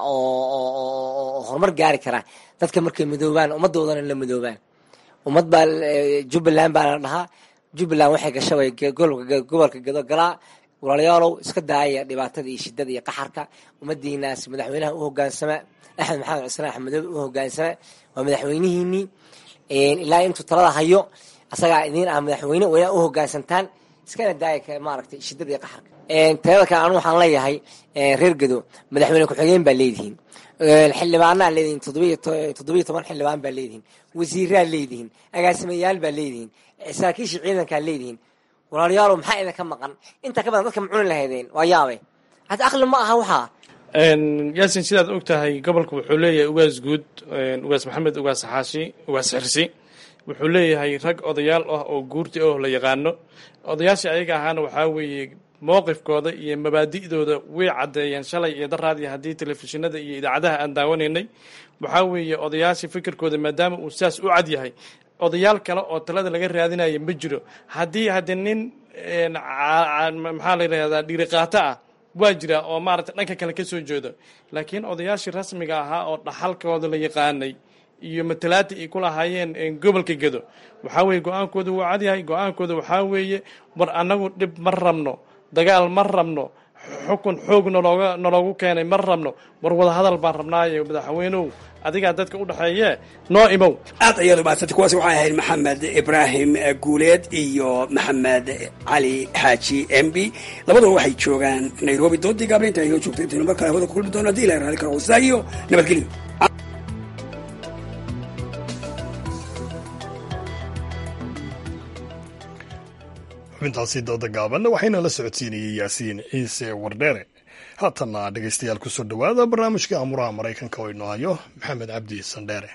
oo horumar gaari karaa dadka markay midoobaan ummadoodana la midoobaan ummad baa jubbaland baa la dhahaa jubbaland waxay gasha way gobolka gado galaa walaalayaalow iska daaya dhibaatada iyo shidada iyo qaxarka ummadiinaas madaxweynaha u hogaansama axmed maxamed cusmaan axmedoobe u hogaansama waa madaxweynihiinii ilaa intuu talada hayo asagaa idiin ah madaxweyne wayna u hogaansantaan iskana daaya maaragtay shidada iyo qaxarka talada kale anu waxaan leeyahay reer gado madaxweyne ku-xigeen baa leedihiin xildhibaanaa leedihiin toddobiyo toban xildhibaan baa leedihiin wasiiraa leedihiin agaasimayaal baa leedihiin saraakiisha ciidankaa leedihiin walaalayaalo maxaa idinka maqan intaa ka badan dadka macuni lahaydeen waa yaabe hata aqli ma aha waxaa yaasin sidaad og tahay gobolka wuxuu leeyahay ugaas guud ugaas maxamed ugaas xaashi ugaas xirsi wuxuu leeyahay rag odayaal ah oo guurti oh la yaqaano odayaashii ayaga ahaana waxaa weeye mowqifkooda iyo mabaadi'dooda way caddeeyeen shalay iyo daraadii haddii telefishinada iyo idaacadaha aan daawanaynay waxaa weeye odayaashii fikirkooda maadaama uu saas u cad yahay odayaal kale oo talada laga raadinaya ma jiro haddii haddi nin maxaa la yidhahdaa dhiiriqaato ah waa jira oo maaragtay dhanka kale ka soo jeedo laakiin odayaashii rasmiga ahaa oo dhaxalkooda la yaqaanay iyo matalaadii ay ku lahaayeen gobolka gedo waxaa weeye go-aankooda wuu cadyahay go-aankooda waxaa weeye war annagu dhib ma rabno dagaal ma rabno xukun xoog nalooga naloogu keenay ma rabno war wada hadal baan rabnaaye madaxweynow adigaa dadka u dhexeeye noo imow aad ayaad umahadsantay kuwaasi waxay ahayd maxamed ibraahim guuleed iyo maxamed cali xaaji mb labaduba waxay joogaan nairobi doodii gaabla inta inoo joogta intaynu mar kale hawada ku kulmi doono hadii ilahay raali karo wasa iyo nabadgelyo xubintaasi dooda gaabanna waxayna la socodsiinayey yaasiin ciise wardheere haatanna dhegaystayaal kusoo dhowaada barnaamijka amuraha maraykanka oo inoo hayo maxamed cabdi sandheere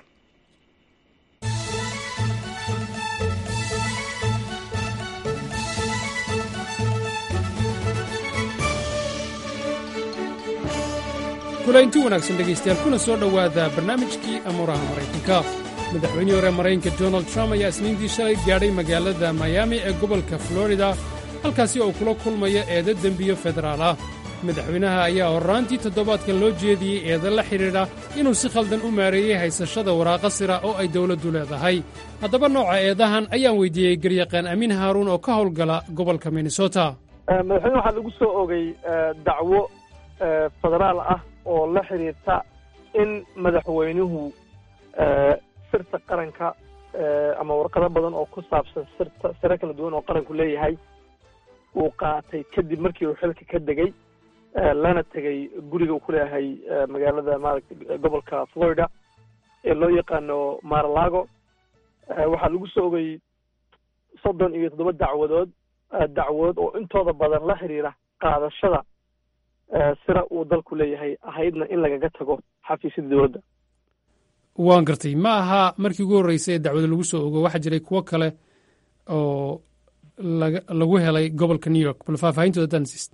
kulaynti wanaagsan dhegaystayaal kuna soo dhowaada barnaamijkii amuuraha maraykanka madaxweynihii hore maraykanka donald trump ayaa isniintii shalay gaadhay magaalada miami ee gobolka florida halkaasi oo kula kulmaya eeda dembiyo federaal ah madaxweynaha ayaa horraantii toddobaadkan loo jeediyey eeda la xidhiidha inuu si khaldan u maareeyey haysashada waraaqa sira oo ay dawladdu leedahay haddaba nooca eedahan ayaan weyddiiyey garyaqaan amiin haaruun oo ka howlgala gobolka minnesota madaxweyne waxaa lagu soo ogay dacwo federaal ah oo la xidhiirta in madaxweynuhu sirta qaranka ama warqado badan oo ku saabsan sirta siro kala duwan oo qaranku leeyahay uu qaatay kadib markii uu xilka ka degay lana tegay guriga uu ku leeyahay magaalada maaragtay gobolka florida ee loo yaqaano maralago waxaa lagu soo ogay soddon iyo toddoba dacwadood dacwadood oo intooda badan la xidhiira qaadashada sira uu dalku leeyahay ahaydna in lagaga tago xafiisyada dowladda waan gartay ma aha markii ugu horreysay ee dacwada lagu soo ogo waxaa jiray kuwo kale oo laga lagu helay gobolka new york bal faahfaahintooda dansis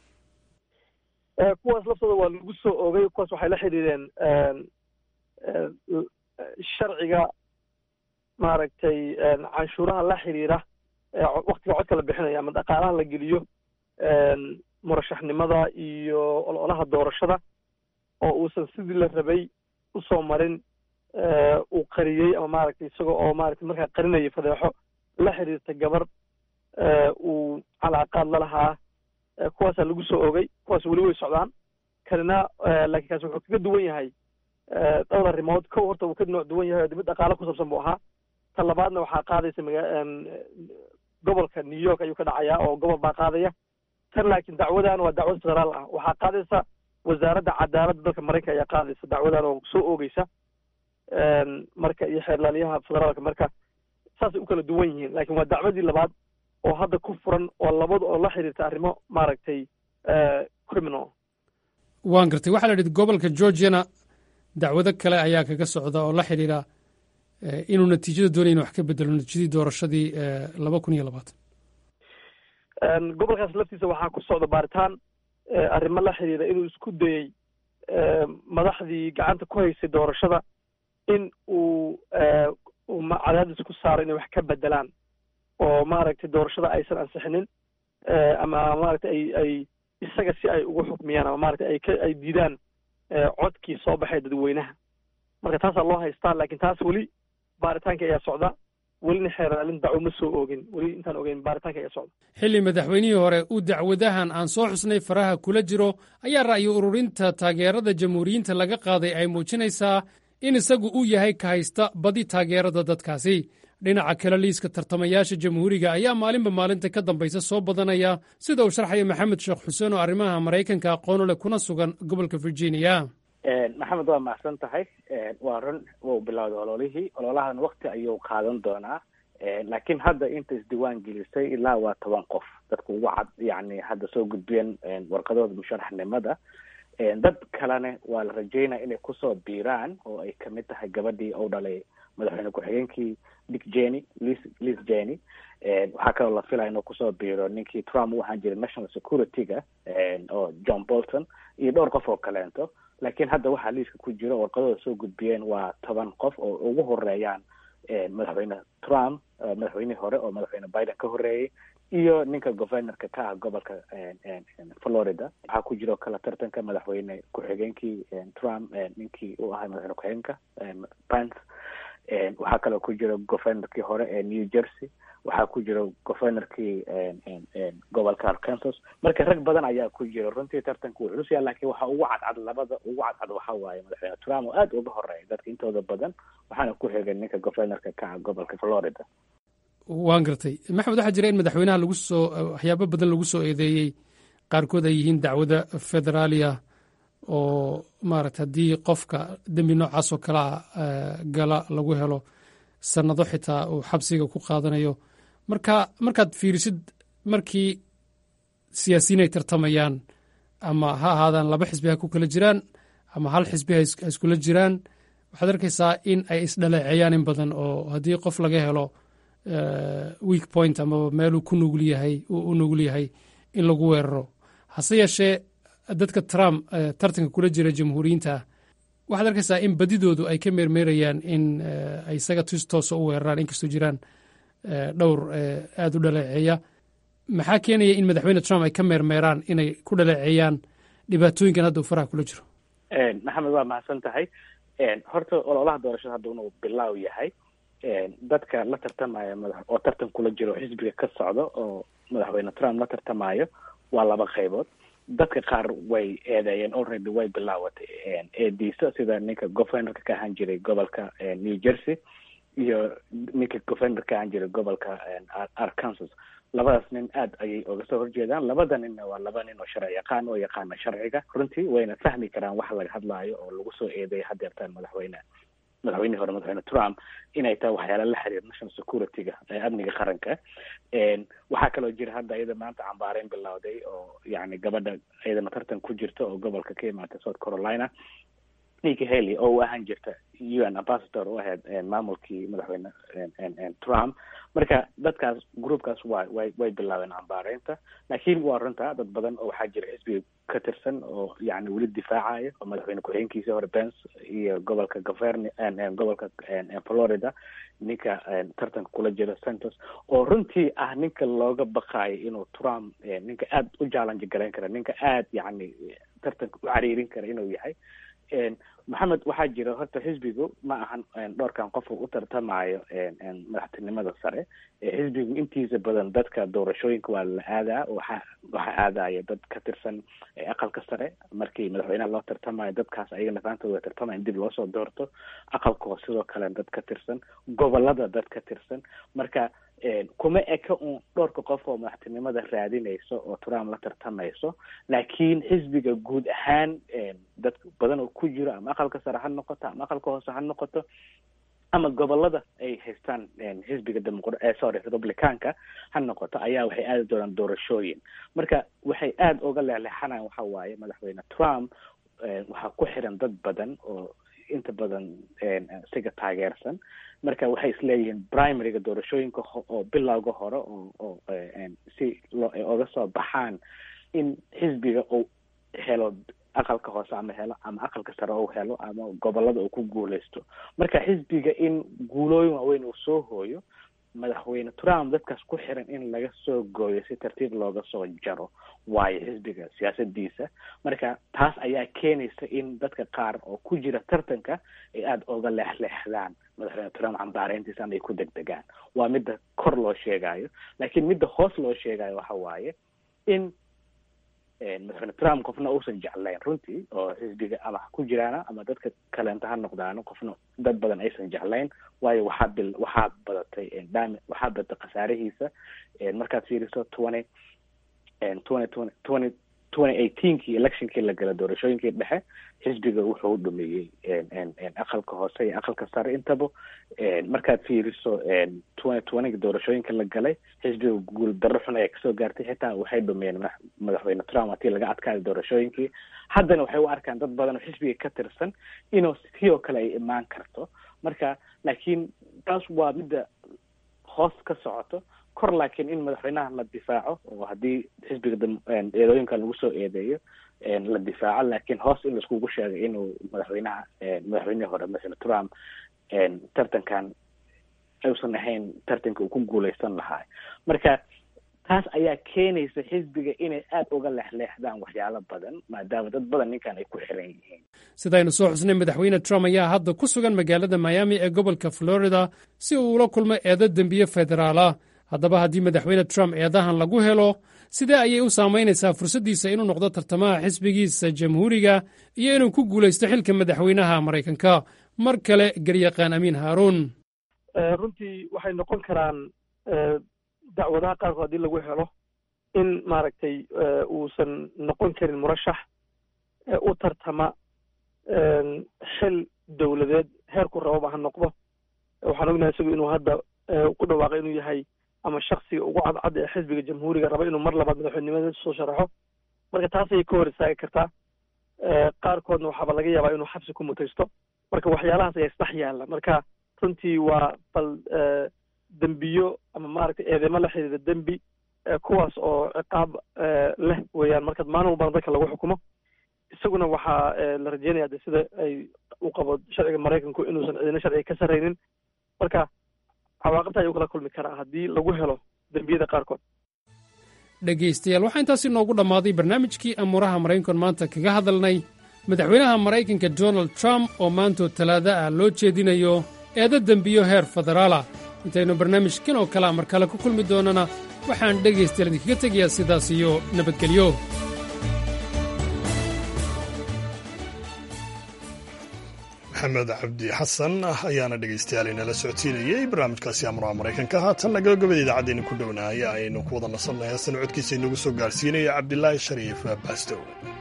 kuwaas laftooda waa lagu soo ogay kuwaas waxay la xidhiireen sharciga maaragtay canshuuraha la xidhiira waktiga codka la bixinayo ama dhaqaalaha la geliyo murashaxnimada iyo ololaha doorashada oo uusan sidii la rabay usoo marin uu qariyey ama maaragtay isaga oo maaragtay markaa qarinaya fadeexo la xiriirta gabar uu calaaqaad la lahaa kuwaasaa lagu soo ogay kuwaas weli way socdaan kanina laakiin kaas wuxuu kaga duwan yahay dhowr arrimood kow horta wuu ka nooc duwan yahay oo mid dhaqaalo ku saabsan buu ahaa ta labaadna waxaa qaadaysa maga gobolka new york ayuu ka dhacayaa oo gobol baa qaadaya tan laakiin dacwadan waa dacwad federaal ah waxaa qaadaysa wasaaradda cadaaladda dalka maraykanka ayaa qaadaysa dacwadan oo soo oogeysa marka iyo xeerlaaliyaha federaalka marka saasay u kala duwan yihiin laakiin waa dacwadii labaad oo hadda ku furan oo labada oo la xiriirta arrimo maaragtay criminal waan gartay waxaa la yidhi gobolka georgiana dacwado kale ayaa kaga socda oo la xidhiira inuu natiijada doonaya inu wax ka bedelo natiijadii doorashadii laba kun iyo labaatan gobolkaas laftiisa waxaa ku socda baaritaan arrimo la xiriira inuu isku dayey madaxdii gacanta ku haysay doorashada in uu uu cadaadis ku saaro inay wax ka bedelaan oo maaragtay doorashada aysan ansixinin ama maaragtay ay ay isaga si ay ugu xukmiyaan ama maaragtay ay ka ay diidaan codkii soo baxay dadweynaha marka taasaa loo haystaa laakiin taas weli baaritaanka ayaa socda welina xeeraalin dacwo ma soo oogin weli intaan ogeyn baaritaanka ayaa socda xilli madaxweynihii hore uu dacwadahan aan soo xusnay faraha kula jiro ayaa ra'yi ururinta taageerada jamhuuriyiinta laga qaaday ay muujinaysaa in isagu uu yahay ka haysta badi taageerada dadkaasi dhinaca kale liiska tartamayaasha jamhuuriga ayaa maalinba maalinta ka dambaysa soo badanaya sida uu sharxaya maxamed sheekh xuseen oo arrimaha maraykanka aqoonu leh kuna sugan gobolka virginia maxamed waa mahadsan tahay waa run wuu bilowday ololihii ololahan wakti ayuu qaadan doonaa laakiin hadda inta isdiiwaan gelisay ilaa waa toban qof dadka ugu cad yani hadda soo gudbiyeen warqadooda musharaxnimada dad kalene waa la rajeynaya inay kusoo biiraan oo ay kamid tahay gabadhii ou dhalay madaxweyne ku-xigeenkii dick jeny lis lis jeny waxaa kaloo la filaya inuu kusoo biiro ninkii trump u ahaan jiray national security-ga oo john bolton iyo dhowr qof oo kaleento laakiin hadda waxaa liiska ku jiro warqadooda soo gudbiyeen waa toban qof oo ugu horeeyaan madaxweyne trump madaxweynihii hore oo madaxweyne biden ka horeeyey iyo ninka governorka ka ah gobolka florida waxaa ku jiro kala tartanka madaxweyne ku-xigeenkii trump ninkii u ahay madaxweyne ku-xigeenka pence waxaa kaloo ku jiro governorkii hore ee new jersey waxaa ku jiro governorkii gobolka arkansas marka rag badan ayaa ku jiro runtii tartanka wuu culus yaha lakiin waxa ugu cadcad labada ugu cadcad waxa waaye madaxweyne trump oo aada uga horeeya dadka intooda badan waxaana ku xigay ninka governorka ka ah gobolka florida waan gartay maxamed waxaa jira in madaxweynaha lagu soo waxyaabo badan lagu soo eedeeyey qaarkood ay yihiin dacwada federaaliya oo maaragta haddii qofka dembi noocaas oo kale a gala lagu helo sannado xitaa uu xabsiga ku qaadanayo marka markaad fiirisid markii siyaasiyiin ay tartamayaan ama ha ahaadaan laba xisbi ha ku kala jiraan ama hal xisbi ha iskula jiraan waxaad arkaysaa in ay isdhaleeceeyaan in badan oo haddii qof laga helo weak point amaba meeluu ku nugul yahay u nugul yahay in lagu weeraro hase yeeshee dadka trump tartanka kula jira jamhuuriyiinta waxaad arkaysaa in badidoodu ay ka meermeerayaan in ay isaga tus toosa u weeraraan inkastoo jiraan dhowr aada u dhaleeceeya maxaa keenaya in madaxweyne trump ay ka meermeeraan inay ku dhaleeceeyaan dhibaatooyinkan hadda uu faraha kula jiro maxamed waa mahadsan tahay horta ololaha doorashada hadda inuu bilaaw yahay dadka la tartamaya madax oo tartan kula jiro xisbiga ka socdo oo madaxweyne trump la tartamayo waa laba qaybood dadka qaar way eedeeyeen already way bilaawatay eediisa sida ninka governorka ka ahaan jiray gobolka new jersey iyo ninka governor ka ahaan jiray gobolka arkansas labadaas nin aad ayay oga soo horjeedaan labada ninna waa laba nin oo sharci yaqaan oo yaqaana sharciga runtii wayna fahmi karaan waxa laga hadlaayo oo lagu soo eedeeya hadeertaan madaxweyne madaxweynihii hore madaxweyne trump inay tahay waxyaala la xiriir national security-ga amniga qaranka waxaa kaloo jira hadda iyada maanta cambaareyn bilowday oo yani gabadha iyadana tartan ku jirta oo gobolka ka imaatay south carolina ninki haley oo u ahaan jirta u n ambassador u ahayd maamulkii madaxweyne trump marka dadkaas groupkaas wa way way bilaabeen cambaareynta laakiin waa runta dad badan oo waxaa jira xisbiga ka tirsan oo yani weli difaacaya oo madaxweyne ku-xigeenkiisii hore pence iyo gobolka govern gobolka florida ninka tartanka kula jira santos oo runtii ah ninka looga baqaayo inuu trump ninka aada u challenge garayn kara ninka aada yani tartanka u cariirin kara inuu yahay maxamed waxaa jira horta xisbigu ma ahan dhowrkan qof u tartamayo madaxtinimada sare xisbigu intiisa badan dadka doorashooyinka waa la aadaa waxa waxaa aadaya dad ka tirsan aqalka sare markii madaxweynaha loo tartamayo dadkaas ayaga nafaantooda way tartamaya in dib loosoo doorto aqalka oo sidoo kale dad ka tirsan gobolada dad ka tirsan marka kuma eka un dhowrka qof oo madaxtinimada raadinayso oo trump la tartamayso laakiin xisbiga guud ahaan dad badan oo ku jiro ama aqalka sare ha noqoto ama aqalka hoose ha noqoto ama gobolada ay haystaan xisbiga demoqr sorry republicanka ha noqoto ayaa waxay aadi doonaan doorashooyin marka waxay aada uga leexleexanayaan waxa waaye madaxweyne trump waxaa ku xiran dad badan oo inta badan isaga taageersan marka waxay isleeyihiin primaryga doorashooyinka oo bilowga hore oo oo si loo oga soo baxaan in xisbiga uu helo aqalka hoose ama helo ama aqalka sare uu helo ama gobolada uu ku guuleysto marka xisbiga in guulooyin waaweyn uu soo hooyo madaxweyne trump dadkaas ku xiran in laga soo gooyo si tartiib looga soo jaro waayo xisbiga siyaasadiisa marka taas ayaa keenaysa in dadka qaar oo ku jira tartanka ay aada oga leexleexdaan madaxweyne trump cambaareyntiisa ama ay ku degdegaan waa midda kor loo sheegayo laakiin midda hoos loo sheegayo waxa waaye in madaxweyne trump qofna uusan jeclayn runtii oo xisbiga ama ha ku jiraana ama dadka kaleenta ha noqdaano qofna dad badan aysan jeclayn waayo waxaa bil waxaa badatay dam waxaa badatay khasaarihiisa markaad fiiriso twenty twenty twenty twenty twenty eighteenkii electionkii la gala doorashooyinkii dhexe xisbiga wuxuu dhameeyey aqalka hoose iyo aqalka sare intaba markaad fiiriso twenty twentyga doorashooyinka la galay xisbiga guul darro xun ayaa kasoo gaartay xitaa waxay dhameeyeen madaxweyne trump hatii laga adkaaday doorashooyinkii haddana waxay u arkaan dad badan oo xisbiga ka tirsan inuu si oo kale ay imaan karto marka laakiin taas waa midda hoos ka socoto kor laakiin in madaxweynaha la difaaco oo haddii xisbiga eedooyinkan lagu soo eedeeyo la difaaco laakiin hoos in laiskugu sheegay inuu madaxweynaha madaxweynihii hore madaxweyne trump tartankan aysan ahayn tartanka uu ku guuleysan lahaa marka taas ayaa keenaysa xisbiga inay aada uga leexleexdaan waxyaalo badan maadaama dad badan ninkan ay ku xiran yihiin sidaynu soo xusnay madaxweyne trump ayaa hadda ku sugan magaalada miami ee gobolka florida si uu ula kulmo eedo dembiye federaalah haddaba haddii madaxweyne trump eedahan lagu helo sidee ayay u saamaynaysaa fursaddiisa inuu noqdo tartamaha xisbigiisa jamhuuriga iyo inuu ku guulaysto xilka madaxweynaha maraykanka mar kale garyaqaan amiin haaruun runtii waxay noqon karaan dacwadaha qaarkood haddii lagu helo in maaragtay uusan noqon karin murashax u tartama xil dowladeed heerku rababa ha noqdo waxaan ognahay isagu inuu hadda ku dhawaaqay inuu yahay ama shaksiga ugu cadcad ee xisbiga jamhuuriga raba inuu mar labaad madaxweynenimada soo sharaxo marka taas ayay ka hor istaagi kartaa qaarkoodna waxaaba laga yaabaa inuu xabsi ku mutaysto marka waxyaalahaas ayaa isdhex yaalla marka runtii waa bal dembiyo ama maaragtay eedeymo la xiriira dembi kuwaas oo ciqaab leh weeyaan marka maalin walbana dadka lagu xukumo isaguna waxaa la rajeynaya de sida ay u qabo sharciga maraykanku inuusan ciidina sharciga ka sarraynin marka cawaaqibta ayuu kala kulmi karaa haddii lagu helo dembiyada qaarkood dhegaystayaal waxaa intaasi noogu dhammaaday barnaamijkii amuuraha maraykankan maanta kaga hadalnay madaxweynaha maraykanka donald trump oo maantoo talaada ah loo jeedinayo eeda dembiyo heer federaalah intaynu barnaamijkan oo kalea mar kale ku kulmi doonana waxaan dhegaystayaal idinkaga tegayaa sidaas iyo nabadgelyo maxamed cabdi xasan ayaana dhegaystayaal inala socodsiinayey barnaamijkaasi amuraha maraykanka haatanna gabagabada idaacaddeena ku dhownahay aynu ku wada nasannahay hasan codkiisa inagu soo gaarsiinaya cabdilaahi shariif baastow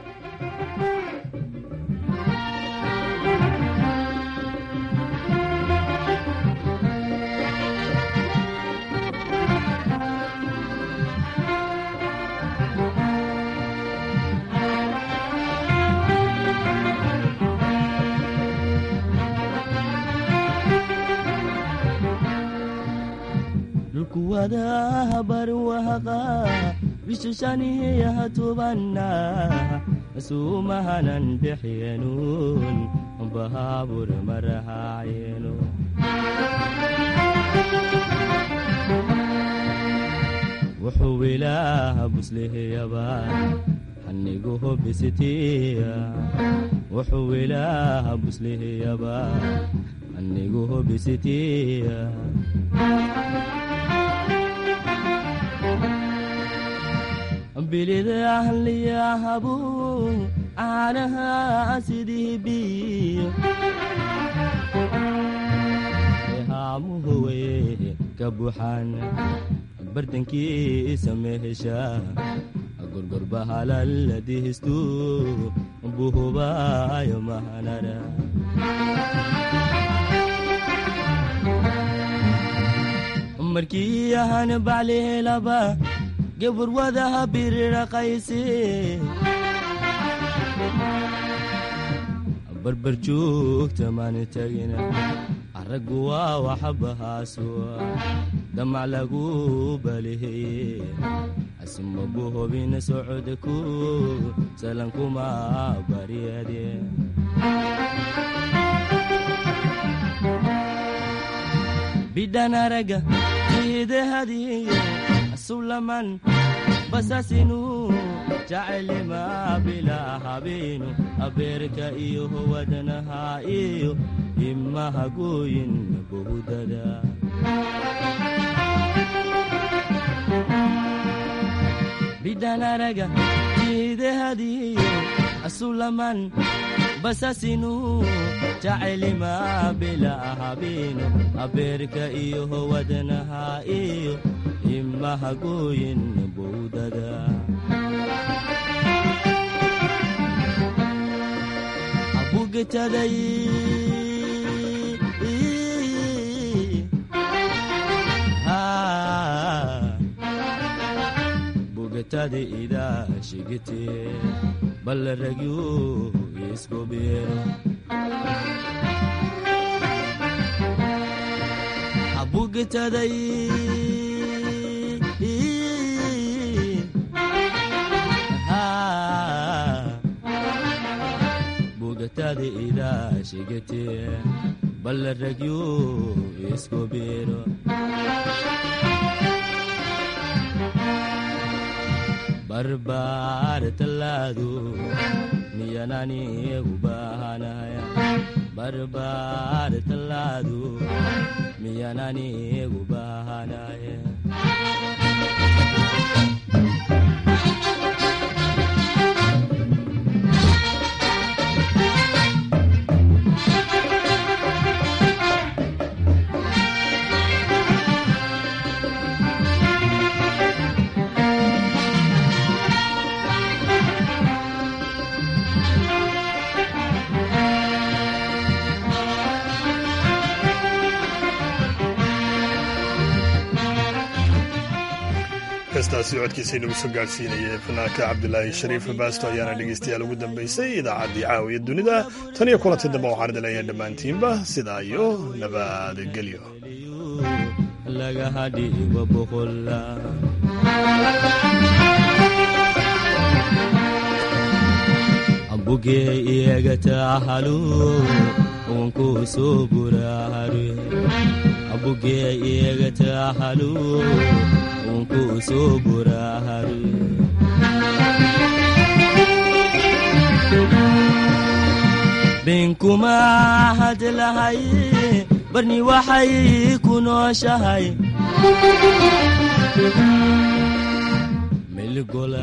bishashaniyaha tubanna suumahanan bixyenuun bahaabur marahaayenu wuxuu ilaaha buslihiyaba xaniguhu bisitiya wuxuu ilaaha buslihiyaba xaniguhu bisitiya bilidahliyahabu caanaha sidii biyo haamuhuwe ka buuxaan bartankiisa mehesha gorgorbahalaladihistu buhubaayo mahanara markii ahan baclihelaba gabur wadaha biriraqayse barbar joogta maan tagina araggu waa waxbahaasuwa damac lagu baliheye asmagu hobina socodku salankuma baryade bidhan araga idahadiyo sulaman basasinu jacelima bilaa habeenu abeerka iyo wadnaha iyo imaha gooyin bohudada bidhanaraga idahadiyo sulaman basasinu jacelima bilaa habeenu abeerka iyo wadnaha iyo imaha gooyin bowdada abugetaday bugetada idaa shigite ballaragyo isgobeero abugetaday bugatada idaa shigate ballaragyo isgobeero barbaar tallaado miyananigu baahanaya barbaar tallaado miyananigu baahanaya heestaasi codkiisa inagu soo gaadhsiinaya fanaanka cabdilaahi shariif baasto ayaana dhegeystayaal ugu dambeysay idaacaddii caawiya dunida tan iyo kulantii dambe waxaan idin leeyahay dhammaantiinba sidaa iyo nabadgelyo laga dhigo boqolla ambugee iyaga taxalu wanku soo buraare ambugee iyaga taxalu wanku soo buraare benkuma hadlahay barni waxay ku nooshahay